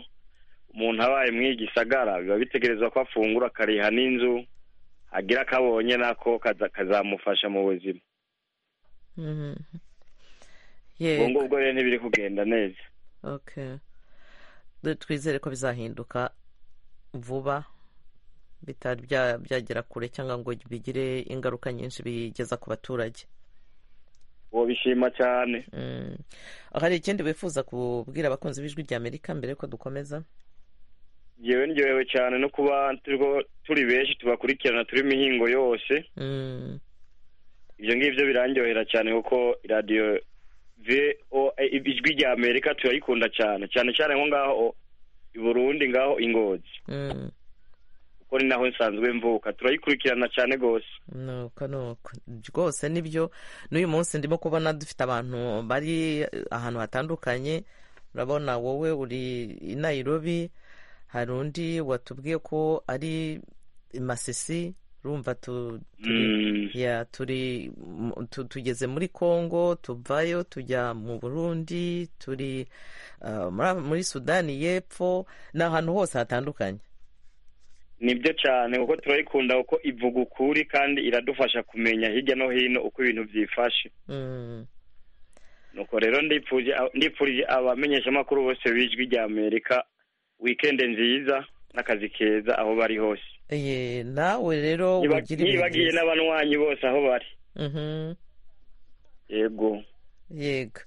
umuntu abaye mu igisagara biba bitegerezwa ko afungura akariha n'inzu agira akabonye nako kaza- kazamufasha mu buzima Mhm. ubwo yego ngubwo rero ntibiri kugenda neza okay twizere ko bizahinduka vuba bitari bya- byagera kure cyangwa ngo bigire ingaruka nyinshi bigeza ku baturage bishima cyane hari ikindi wifuza kubwira abakunzi b'ijwi ry'amerika mbere yuko dukomeza ngewe ndyohewe cyane no kuba turiko- turi benshi tubakurikirana turi imihingo yose Mm. ibyo ngibyo birandyohera cyane kuko radiyo voa ijwi rya amerika turayikunda cyane cyane cyane nko ngaho i burundi ngaho ingozi Mm. kuko ni naho nsanzwe mvuka turayikurikirana cyane rwose nuko nuko rwose nibyo n'uyu munsi ndimo kubona dufite abantu bari ahantu hatandukanye urabona wowe uri i Nairobi hari undi watubwiye ko ari i masisi urumva tu- turi- ya, turi mu- tu- tugeze muri congo tuvayo tujya mu burundi turi ah, muri- muri sudani y'epfo ni ahantu hose hatandukanye nibyo cyane kuko turayikunda kuko ivuga ukuri kandi iradufasha kumenya hirya no hino uko ibintu byifashe Mm. nuko rero ndipfuje ndipfurije abamenyeshamakuru bose b'ijwi rya amerika wikende nziza n'akazi keza aho bari hose Ye, nawe rero Niba- ugira ibihe nibagiye byiza. n'abanywanyi bose aho bari Mhm. yego yego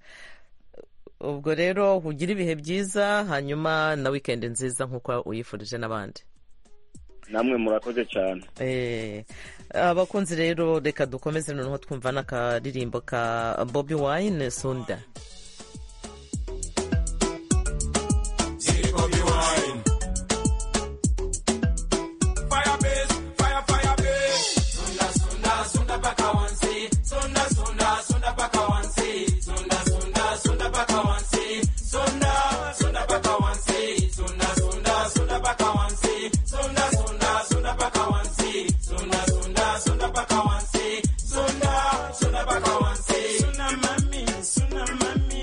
ubwo rero ugire ibihe byiza hanyuma na wikendi nziza nk'uko uyifurije n'abandi namwe murakoze cyane Eh, abakunzi rero reka dukomeze noneho twumva n'akaririmbo ka bobi wine sunda Ziggy Bobby Wine. Fire base, fire, fire base. Sunda, sunda, sunda paka wansi. Sunda, sunda, sunda paka wansi. Sunda, sunda, sunda paka wansi. Sunda, sunda paka wansi. Sunda, sunda, sunda paka wansi. Sunda, sunda, sunda paka wansi. Sunda, sunda, sunda paka wansi. Sunda, sunda paka wansi. Sunda mami, sunda mami.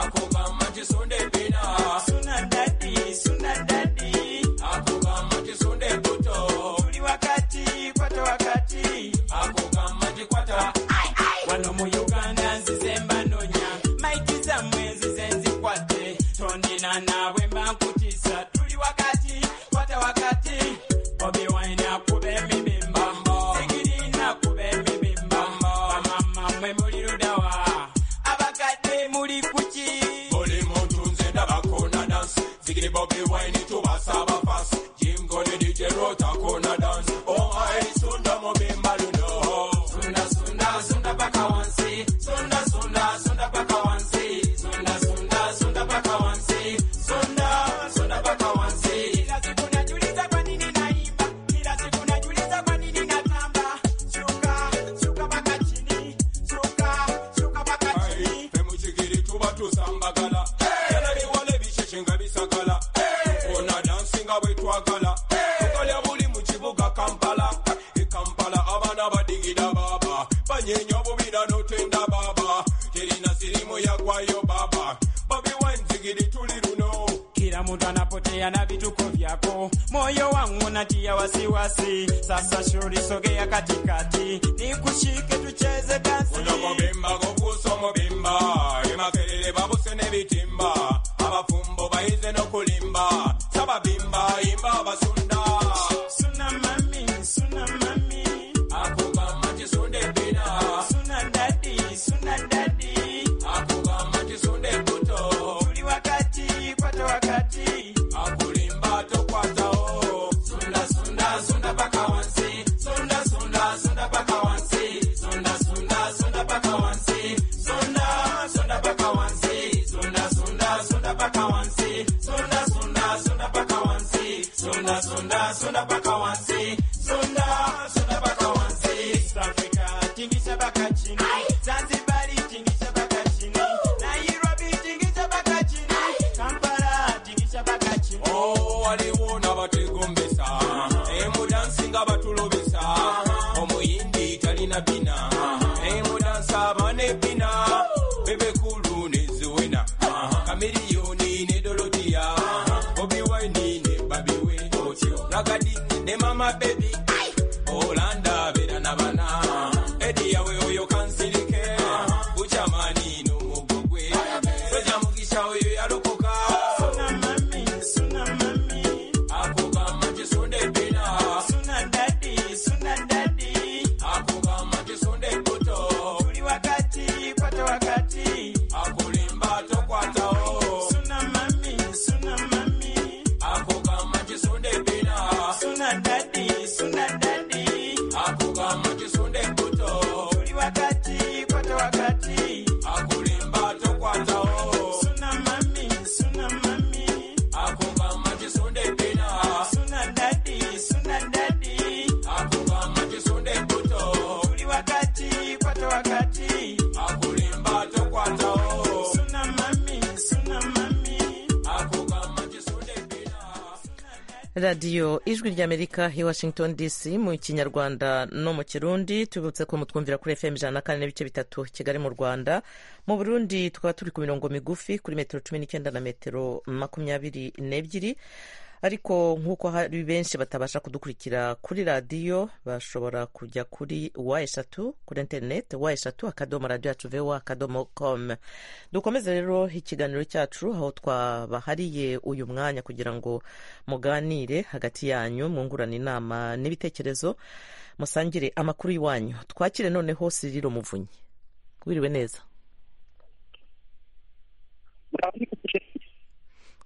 Ako kama jisunde bina. Suna dadi, suna dadi. Ako kama jisunde buto. Tuli wakati, kwata wakati. Ako kama jikwata. Ai, ai. Wano mu Uganda nzizemba nonya. Maiti zammwe nzize nzikwate. Tondina naabwe mba nkutiisa. Tuli wakati, kwata wakati. Bobi Wine akube emibimba. Sigirina akube emibimba. Bamama mmwe muli ludawa abakadde muli kuki buli muntu nze ndabakona dansi zigiri bobi wine tubasaba fasi jimgone dj rotakona dansi omai sunda mubimba luno sunda sunda sunda paka wansi sunda sunda sunda paka wansi sunda sunda sunda paka wansi sunda sunda paka wansi kila siku najiuliza kwa nini naimba kila siku najiuliza kwa nini natamba shuka shuka paka chini shuka shuka paka chini femuchigiri tuba tusambagala yana biwale bisheshe nga bisagala tukona dansi nga bwe twagala tukalya buli mu kibuga kampala e kampala abaana badigida baba banyenya obubira notenda baba terina sirimu yagwayo baba babi wanzigiri tuli luno kila muntu anapotea na vituko vyako moyo wangu natia wasiwasi sasa shuri sogea katikati nikushike tucheze dansi unamubimba kukusa omubimba emakerere babuse n'ebitimba abafumbo bayize n'okulimba sababimba imba abasunda suna mami suna mami akugamba kisunde bina suna dadi suna dadi akugamba kisunde buto tuli wakati kwata wakati akulimba tokwatao sunda sunda sunda paka wansi sunda sunda sunda paka wansi sunda sunda sunda paka wansi sunda sunda paka wansi sunda sunda sunda paka wansi sunda sunda sunda paka wansi sunda sunda sunda paka wansi sunda sunda paka wansi East Africa tingisha paka chini Zanzibar tingisha paka chini Nairobi tingisha paka chini Kampala tingisha paka chini Oh waliwo n'abategombesa emudansinga batulobesa omuyindi talina bina emudansa abane bina bebekulu neziwena kamiriyoni ne dolotiya obiwaini ne babiwe nagadi ne mama bebi olanda bera nabana ediyawe oyo kansirike uchamani nomugogwe soja mugisha oyo yalokoka radiyo ijwi ry'amerika i washington dc mu kinyarwanda no mu kirundi tubibutse ko mutwumvira kuri fm ijana na kane n'ibice bitatu kigali mu rwanda mu burundi tukaba turi ku mirongo migufi kuri metero cumi n'icyenda na metero makumyabiri n'ebyiri ariko nk'uko hari benshi batabasha kudukurikira kuri radiyo bashobora kujya kuri wa eshatu kuri interineti wa eshatu akadomo radiyo yacu vewa akadomo komu dukomeze rero ikiganiro cyacu aho twabahariye uyu mwanya kugira ngo muganire hagati yanyu mwungurane inama n'ibitekerezo musangire amakuru y'iwanyu twakire noneho siriro muvunyi wiriwe neza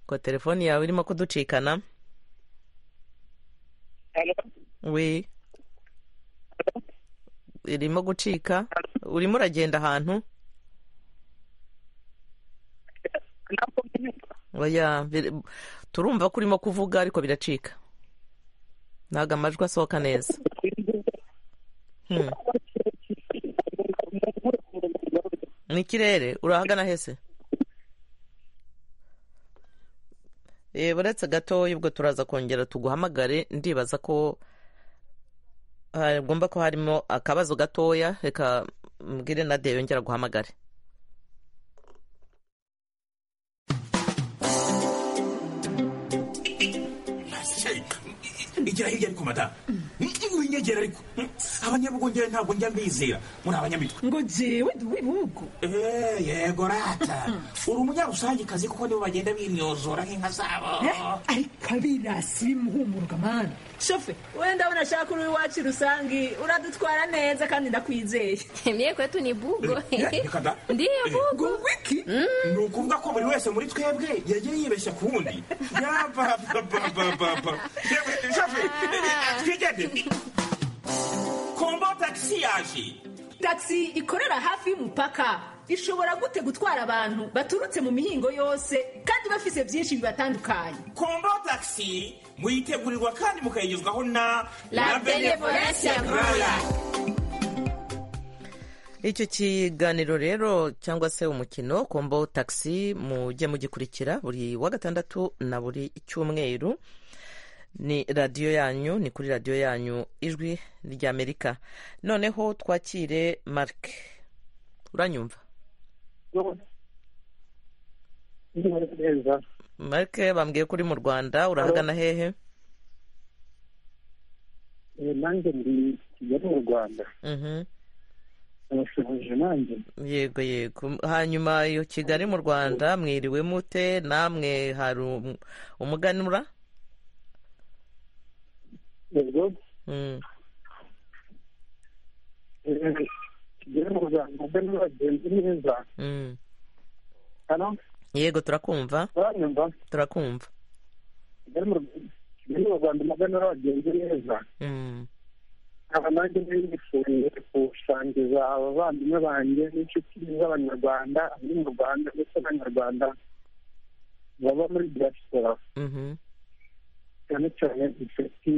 ko telefoni yawe irimo kuducikana we irimo gucika urimo uragenda ahantu oya bir- turumva ko urimo kuvuga ariko biracika ntabwo amajwi asohoka neza Hmm. ni ikirere urahagana hese Eh, uretse gatoya ubwo turaza kongera tuguhamagare ndibaza ko hagomba ko harimo akabazo gatoya reka mbwire na de yongera guhamagare igera hirya ariko mada winyegera ariko abanyabugongera ntabwo njya mbizera muri abanyamitwe ngo jewe wibugo yego rata uri umunyarusangicazi kuko nibo bagenda bimyozora nk'inka zabo ariko abirasi bimuhumuruka mani shofe wowe ndabona shaka uri iwacu rusange uradutwara neza kandi ndakwizeye mye kwetu ni bugo reka da ndiyo bugo wiki ni ukuvuga ko buri wese muri twebwe yagiye yibeshya ku wundi yapapapapapa twigende kombo tagisi yaje tagisi ikorera hafi y'umupaka ishobora gute gutwara abantu baturutse mu mihingo yose kandi bafise byinshi bibatandukanye kombo tagisi muyitegurirwa kandi mukayigezwaho na La Benevolencia Groya. icyo kiganiro rero cyangwa se umukino kombo tagisi mujye mugikurikira buri wa gatandatu na buri cyumweru ni radiyo yanyu ni kuri radiyo yanyu ijwi ry'amerika noneho twakire marc uranyumva neza marc bambwiye ko uri mu rwanda urahagana hehe Eh, nanjye ndi kigali mu rwanda Mhm. urashoboje nanjye yego yego hanyuma iyo kigali mu rwanda mwiriwe mute namwe hari um- umuganura ubwo Mm. eh, kigali mu rwanda mbe n'abagenzi neza Mm. hano yego turakumva uranyumva turakumva kigali mu Rwanda- Kigali mu rwanda mbe n'abagenzi neza Mm. nkaba nanjye nari nifuye gusangiza abavandimwe banjye n'inshuti z'abanyarwanda abari mu rwanda ndetse n'abanyarwanda baba muri diaspora Mhm. cyane cyane inshuti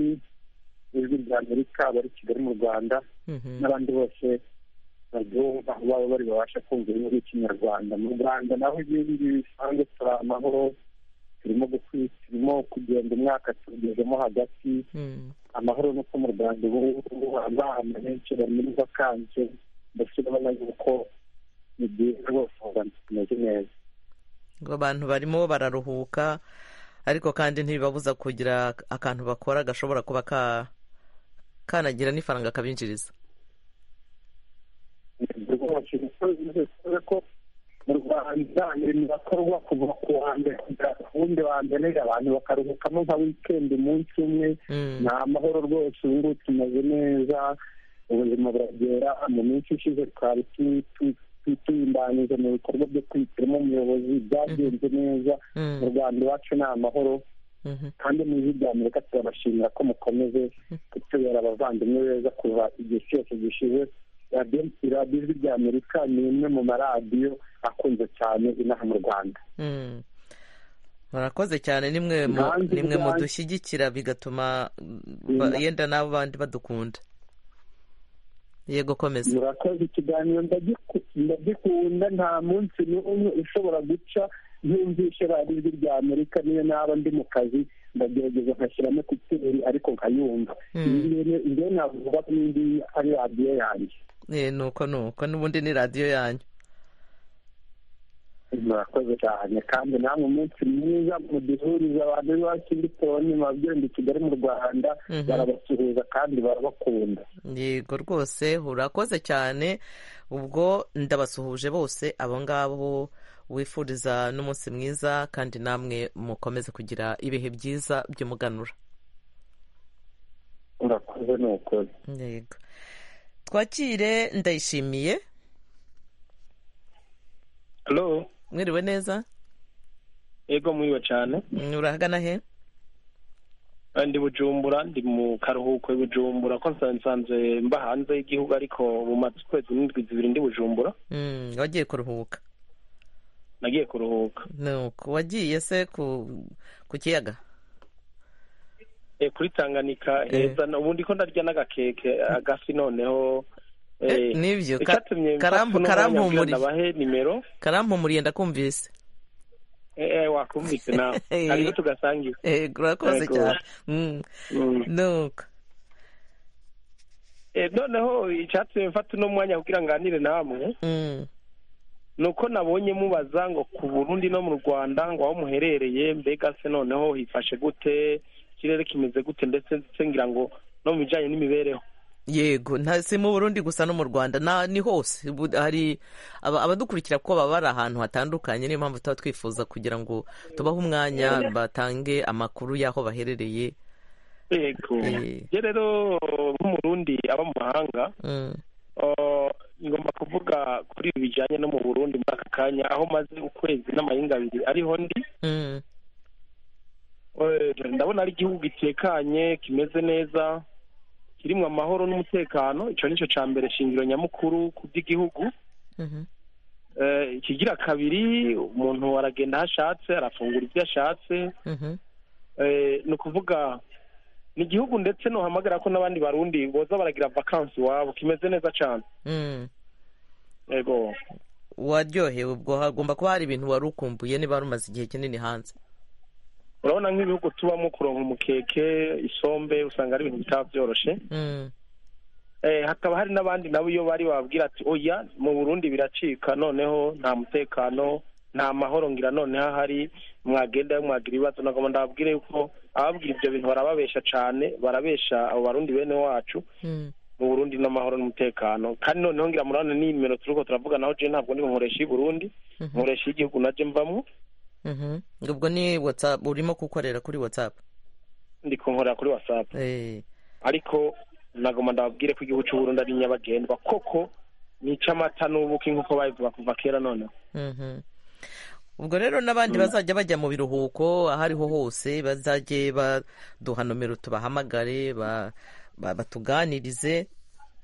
z'ijwi rya amerika bari kigali mu rwanda Mhm. n'abandi bose baryumva baba bari babasha kumva inkuru y'ikinyarwanda mu rwanda naho ibindi bisanzwe turi amahoro turimo gukwi turimo kugenda umwaka tugezemo hagati Mm. amahoro nuko mu rwanda ubu ngubu abana benshi bari muri vakanse ndetse urabona yuko ni byiza rwose u rwanda tumeze neza ngo abantu barimo bararuhuka ariko kandi ntibibabuza kugira akantu bakora gashobora kuba ka kanagira n'ifaranga kabinjiriza Ubwo rwose niko bivuze ko mu rwanda ibintu bakorwa kuva ku wa mbere kugera ku wundi wa mbere abantu bakaruhukamo nka wikendi umunsi umwe ni amahoro rwose ubu ngubu tumeze neza ubuzima buragera mu minsi ishize twari tu- tu- twitunganyije mu bikorwa byo kwitiramo umuyobozi byagenze neza Mm. mu rwanda iwacu ni amahoro kandi mu ijwi rya amerika turabashimira ko mukomeze kutubera abavandimwe beza kuva igihe cyose gishize radiyo- radiyo ijwi rya amerika ni imwe mu maradiyo akunze cyane inaha mu rwanda Mm. murakoze cyane nimwe mu- Nanjye nimwe ubwanjye- mudushyigikira bigatuma ba- Mm. yenda n'abo bandi badukunda yego komeza murakoze ikiganiro ndagiku- ndagikunda nta munsi n'umwe ushobora guca ntumvishe radiyo ijwi rya amerika niyo naba ndi mu kazi ndagerageza nkashyiramo kuteri ariko nkayumva ibyo navuga ko n'indi ari radiyo yanjye Eh, nuko nuko n'ubundi ni radiyo yanyu murakoze cyane kandi namwe umunsi mwiza muduhuriza abantu b'iwacu bitoni mabyondo kigali mu rwanda barabasuhuza kandi barabakunda yego rwose urakoze cyane ubwo ndabasuhuje bose abo ngabo wifuriza n'umunsi mwiza kandi namwe mukomeze kugira ibihe byiza by'umuganura murakoze ni ukuri yego twakire ndayishimiye halo mwiriwe neza yego muriwe cyane urahagana he Eh, ndi bujumbura ndi mu karuhuko i bujumbura ko nsa- nsanzwe mba hanze y'igihugu ariko mu mazi ukwezi n'indwi zibiri ndi bujumbura Mm, wagiye kuruhuka nagiye kuruhuka nuko wagiye se ku ku kiyaga Eh, kuri tanganyika Eh. heza na- ubu ndiko ndarya n'agakeke agafi noneho Eh, eh, nibyo, ka- icatumye mfata karampu- uno mwanya karampumuriza. kugira nabahe nimero karampumuriye ndakumvise eh, eh, wakumvise nawe hariho tugasangira Eh, urakoze Yego. cyane Mm. nuko Eh, noneho icatumye mfata uno mwanya kugira nganire namwe Mm. nuko nabonye mubaza ngo ku burundi no mu rwanda ngo aho muherereye mbega se noneho hifashe gute ikirere kimeze gute ndetse ndetse ngira ngo no mu bijyanye n'imibereho yego nta si mu burundi gusa no mu rwanda na ni hose Bu- hari aba- abadukurikira kuko baba bari ahantu hatandukanye niyo mpamvu tuba twifuza kugira ngo tubahe umwanya batange amakuru y'aho baherereye yego Eh. njye rero nk'umurundi aba mu mahanga Mm. oh, ngomba kuvuga kuri ibi bijyanye no mu burundi muri aka kanya aho maze ukwezi n'amahinga abiri ariho ndi Mm. Eh, ndabona ari igihugu gitekanye kimeze neza kirimo amahoro n'umutekano icyo ni cyo cya mbere shingiro nyamukuru ku by'igihugu Mhm. Eh, ikigira kabiri umuntu aragenda aho ashatse arafungura ibyo ashatse Mhm. Eh, ni ukuvuga ni igihugu ndetse nohamagara ko n'abandi barundi boza baragira vakansi iwabo kimeze neza cyane Mm. yego waryohewe ubwo hagomba kuba hari ibintu wari ukumbuye niba wari umaze igihe kinini hanze urabona nk'ibihugu tubamo kuronka umukeke isombe usanga ari ibintu bitaba byoroshe Mm. Eh, hakaba hari n'abandi nabo iyo bari bababwira ati oya mu burundi biracika noneho nta mutekano nta mahoro ngira noneho ahari mwagenda mwagira ibibazo nagomba ndababwire yuko ababwira ibyo bintu barababesha cyane barabesha abo barundi bene wacu Mm. mu burundi n'amahoro n'umutekano kandi noneho ngira murabona n'imero turiko turavuganaho je ntabwo ndi nkoresha y'i burundi Mhm. nkoresha y'igihugu naje mbamo Mhm. ubwo ni whatsapp urimo gukorera kuri whatsapp ndiko nkorera kuri whatsapp ariko nagomba ndababwire ko igihugu cy'uburundi ari nyabagendwa koko nicamata n'ubuki nk'uko babivuga kuva kera noneho Mhm. ubwo rero n'abandi bazajya bajya mu biruhuko aho ariho hose bazajye baduha nomero tubahamagare ba- ba- batuganirize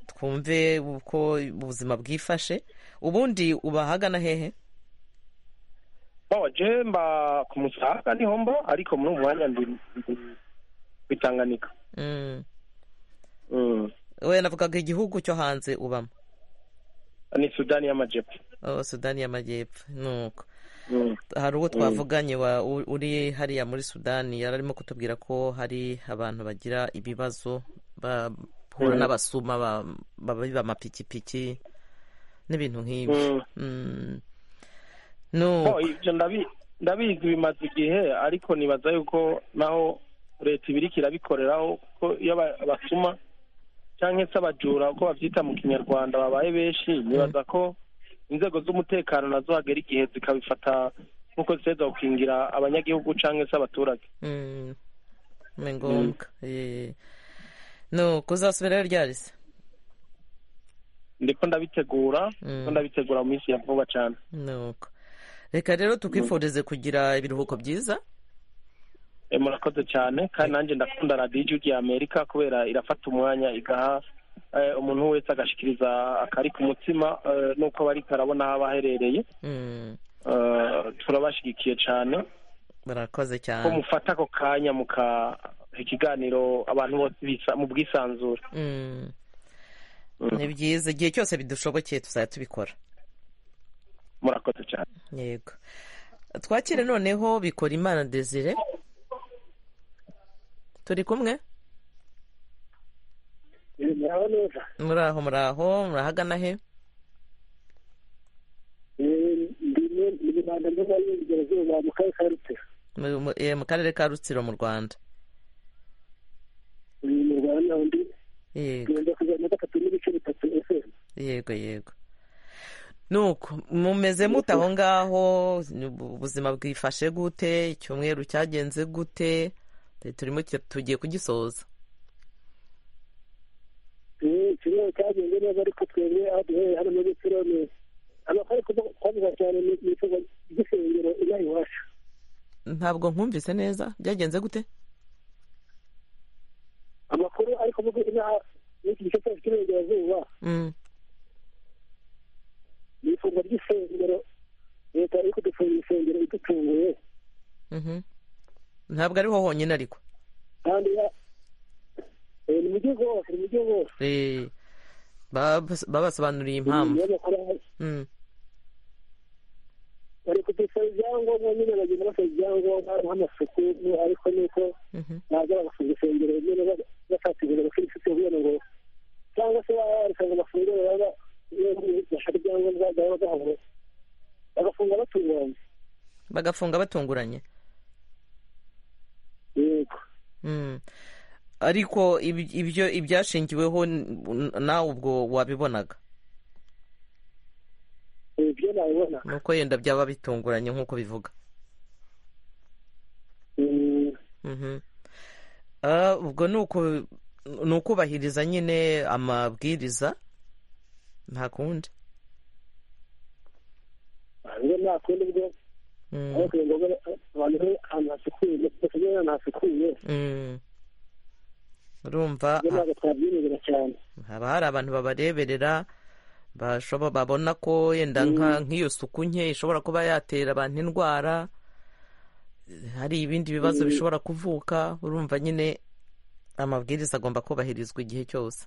twumve uko ubuzima bwifashe ubundi ubahagana hehe bawa je mba ku musaga niho mba ariko muri uwo mwanya ndi bitanganika Mm. Mm. we navugaga igihugu cyo hanze ubamo ni sudani y'amajepfo oh, sudani y'amajyepfo nuko Mm. hari uwo Mm. twavuganye wa- u- uri hariya muri sudani yari arimo kutubwira ko hari abantu bagira ibibazo bahura Mm. n'abasuma ba- babiba amapikipiki n'ibintu nk'ibyo Mm. Bo, nuko ivyo ndabi- ndabizi bimaze igihe ariko nibaza yuko naho leta ibiriko irabikoreraho ko iyo aba- abasuma canke se abajura uko bavyita mu kinyarwanda babaye benshi nibaza ko inzego z'umutekano nazo hagera igihe zikabifata nk'uko ziteza gukingira abanyagihugu canke se abaturage Mm. ni ngombwa Eh. nuko uzasubirayo ryarese ndiko ndabitegura Mm. ndiko ndabitegura mu minsi ya vuba cane nuko reka rero tukwifurize kugira ibiruhuko byiza Eh, murakoze cyane kandi nanjye ndakunda radiyo y'igihugu y'amerika kubera irafata umwanya igaha eh, umuntu wese agashikiriza akari ku mutima eh, n'uko bari karabona aho aba aherereye Mm. Eh, turabashyigikiye cyane barakoze ko cyane mufata ako kanya muka ikiganiro abantu bose bisa- mu bwisanzure Mm. ni byiza igihe cyose bidushobokeye tuzajya tubikora murakoze cyane yego twakire noneho bikora imana desire turi kumwe muraho neza muraho muraho murahagana he ndi mu rwanda ndimo y'uburengerazuba mu karere ka rutero Mu- mu- eh, mu karere ka rutsiro mu rwanda ni mu rwanda undi yego ngenda kujya na gatatu n'ibice bitatu efemu yego yego nuko mumeze mute aho ngaho ubu- ubuzima bwifashe gute icyumweru cyagenze gute Te- turimo ki- tugiye kugisoza ikirere cyagenze neza ariko twebwe aho duhereye hano muri pironi amakare twavuga cyane ni ibikorwa by'isengero inaha iwacu ntabwo nkumvise neza byagenze gute amakuru ari kuvuga inaha n'iki gice cyacu cy'iburengerazuba Mm, ni ifungwa ry'isengero leta iri kudufungira isengero idutunguye mhm. ntabwo ariho honyine ariko kandi ya- eh, ni mu gihugu hose ni mu gihugu hose Eh, babas- babasobanuriye impamvu niyo makuru ahari. Mm, bari kudusaba ibyangombwa nyine bagenda basaba ibyangombwa nk'amasuku ni- ariko ni uko mhm. naza bagafunga isengero nyine ba- bafatiriza abakirisitu kugira ngo cyangwa se bareka ngo bafungure baba bashaka ibyangombwa byaba byabo bagafunga batunganye bagafunga batunguranye yego Mm. ariko ibi- ibyo ibyashingiweho n- nawe ubwo wabibonaga ibyo nabibona nuko yenda byaba bitunguranye nk'uko bivuga Mm, Mhm. Ah, ubwo ni uku- ni ukubahiriza nyine amabwiriza nta kundi rero nta kundi bwo Mm, ariko ni ngombwa abantu bari ahantu hasukuye basigaye ahantu hasukuye mm. urumva ibyo ntabwo twabyirebera cyane haba hari abantu babareberera bashobo- babona ko yenda nka- nk'iyo suku nke ishobora kuba yatera abantu indwara hari ibindi bibazo Mm. bishobora kuvuka urumva nyine amabwiriza agomba kubahirizwa igihe cyose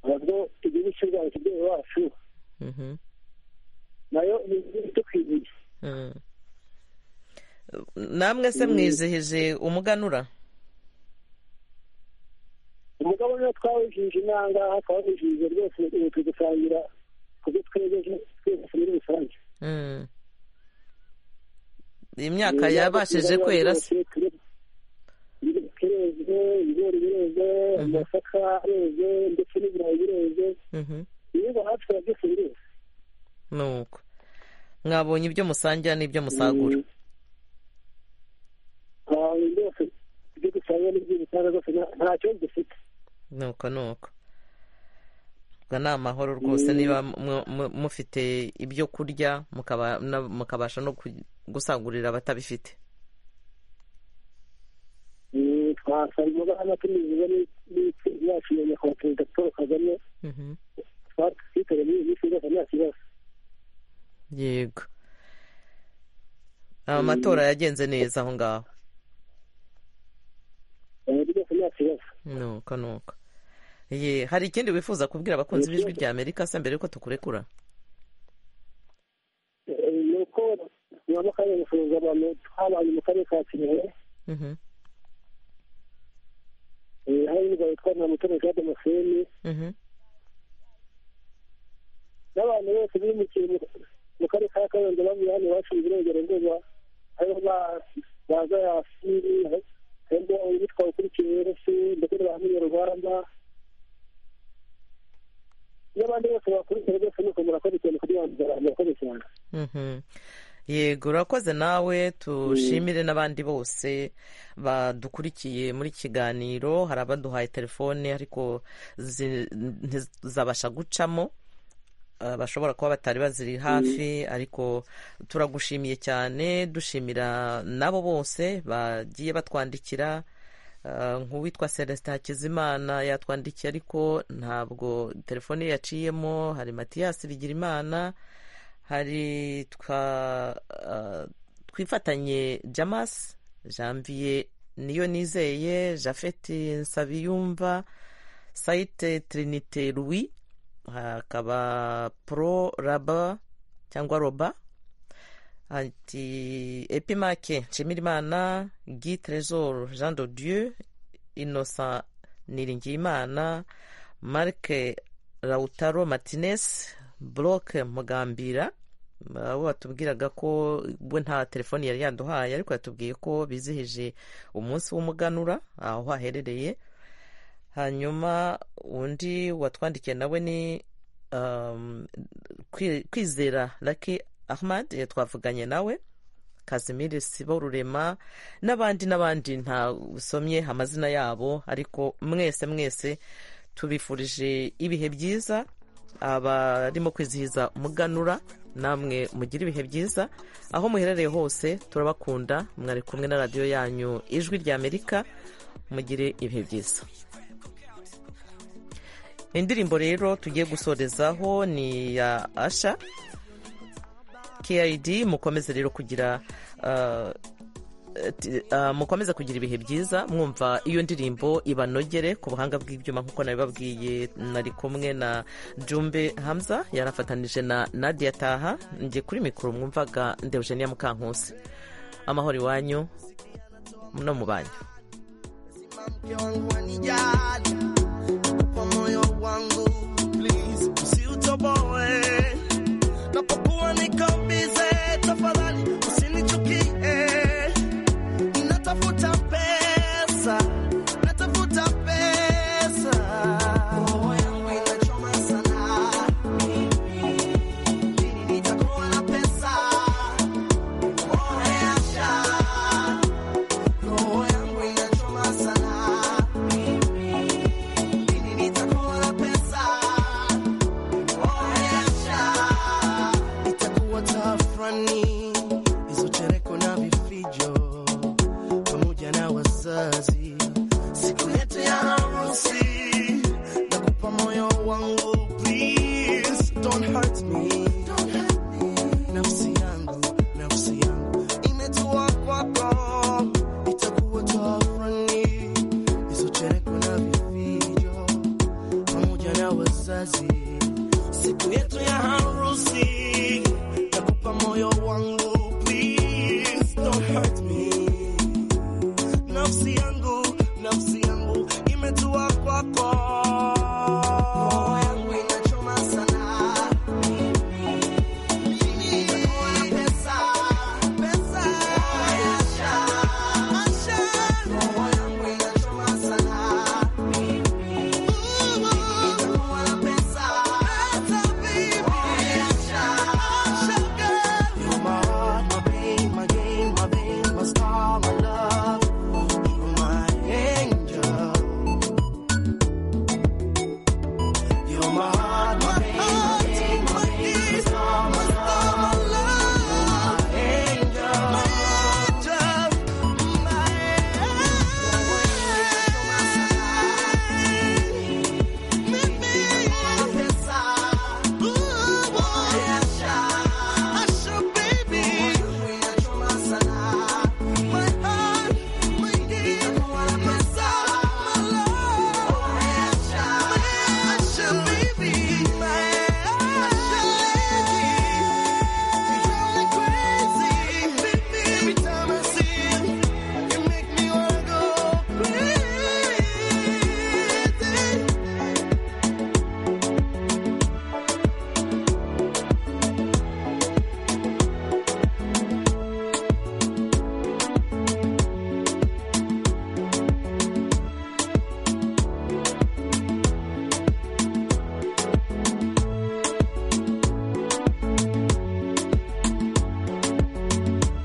ahubwo igihugu cy'u rwanda cy'umubyeyi wacu Mhm. nayo ni igihugu tukwibuye Mm. namwe se Mm. mwizihije umuganura umugabo niwe twawujije inanga twawujije rwose ubu turi gusangira ku byo twegeje twese muri rusange Mm. imyaka yabashije kwera se kireze ibigori bireze amasaka areze ndetse n'ibirayi bireze Mhm. ibigo hafi ya byose bireze nuko mwabonye ibyo musangira n'ibyo musagura Ah, ibi byose ibyo dusangira n'ibyo dutanga rwose nta- nta kibazo dufite nuko nuko ubwo ni amahoro rwose Mm. niba mu- mu- mufite ibyo kurya mukaba- na- mukabasha no ku- gusagurira abatabifite Mm, twasaba umugabane tumizwa n'itsinda yacu ya nyakubahwa perezida paul kagame Mhm. twatwiteze muri iyi minsi rwose nta kibazo yego amatora yagenze neza aho ngaho Eh, rwose nta kibazo nuko nuko ye hari ikindi wifuza kubwira abakunzi b'ijwi rya amerika se mbere yuko tukurekura Eh, ni uko tugomba kandi gusuhuza abantu twabanye mu karere ka kirehe Mhm, Eh, hari n'umugabo witwa ntamutoni jean damascene mhm, n'abantu bose bimukiye mu- mu karere ka karongi bavuye hano iwacu mu burengerazuba hariho ba- baza yasi harimo uwitwa ukurikiye wese ndetse n'aba munyarwanda n'abandi bose bakurikiye rwose nuko murakoze cyane kugira ngo murakoze cyane mhm. yego urakoze nawe tushimire n'abandi bose badukurikiye muri kiganiro hari abaduhaye telefone ariko zi- ntizabasha gucamo Ah, bashobora kuba batari baziri hafi ariko turagushimiye cyane dushimira nabo bose bagiye batwandikira Ah, nk'uwitwa celestin hakizimana yatwandikiye ariko ntabwo telefone ye yaciyemo hari matiyasi bigirimana hari twa ah, twifatanye jamas janvier niyo nizeye jafeti nsabiyumva sayite trinite louis hakaba pro raba cyangwa roba ati epimake nshimirimana gi trezor jean de dieu innocent niringiyimana marc lautaro martinez buroke mugambira abo batubwiraga ko we nta telefoni yari yaduhaye ariko yatubwiye ko bizihije umunsi w'umuganura aho haherereye hanyuma undi watwandikiye nawe ni um, Kwi- kwizera laki ahmad eh, twavuganye nawe kazimiri sibo rurema n'abandi n'abandi nta usomye amazina yabo ariko mwese mwese tubifurije ibihe byiza abarimo kwizihiza umuganura namwe mugire ibihe byiza aho muherereye hose turabakunda mwari kumwe na radiyo yanyu ijwi ry'amerika mugire ibihe byiza indirimbo rero tugiye gusorezaho ni ya asha kid mukomeze rero kugira ah, ati- ah, mukomeze kugira ibihe byiza mwumva iyo ndirimbo ibanogere ku buhanga bw'ibyuma nk'uko nabibabwiye nari kumwe na jumbe hamza yarafatanije na nadia taha njye kuri mikoro mwumvaga ndewugeniya mukankusi amahoro iwanyu no mu banyu wanijali kwa moyo wangu please usiutoboe napokuwa niko bize tafadhali usinichukie natafuta pesa natafuta pesa roho yangu inachoma sana lini nitakuwa na pesa oreasha roho yangu inachoma sana nitakuwa na pesa oreasha itakuwa tafrani hizo chereko na vifijo pamoja na wazazi siku yetu ya harusi nakupa moyo wangu please don't hurt me nafsi yangu nafsi yangu imetua kwako itakuwa tafrani hizo chereko na vifijo pamoja na wazazi siku yetu ya harusi nakupa moyo wangu please don't hurt me nafsi yangu nafsi yangu imetua kwako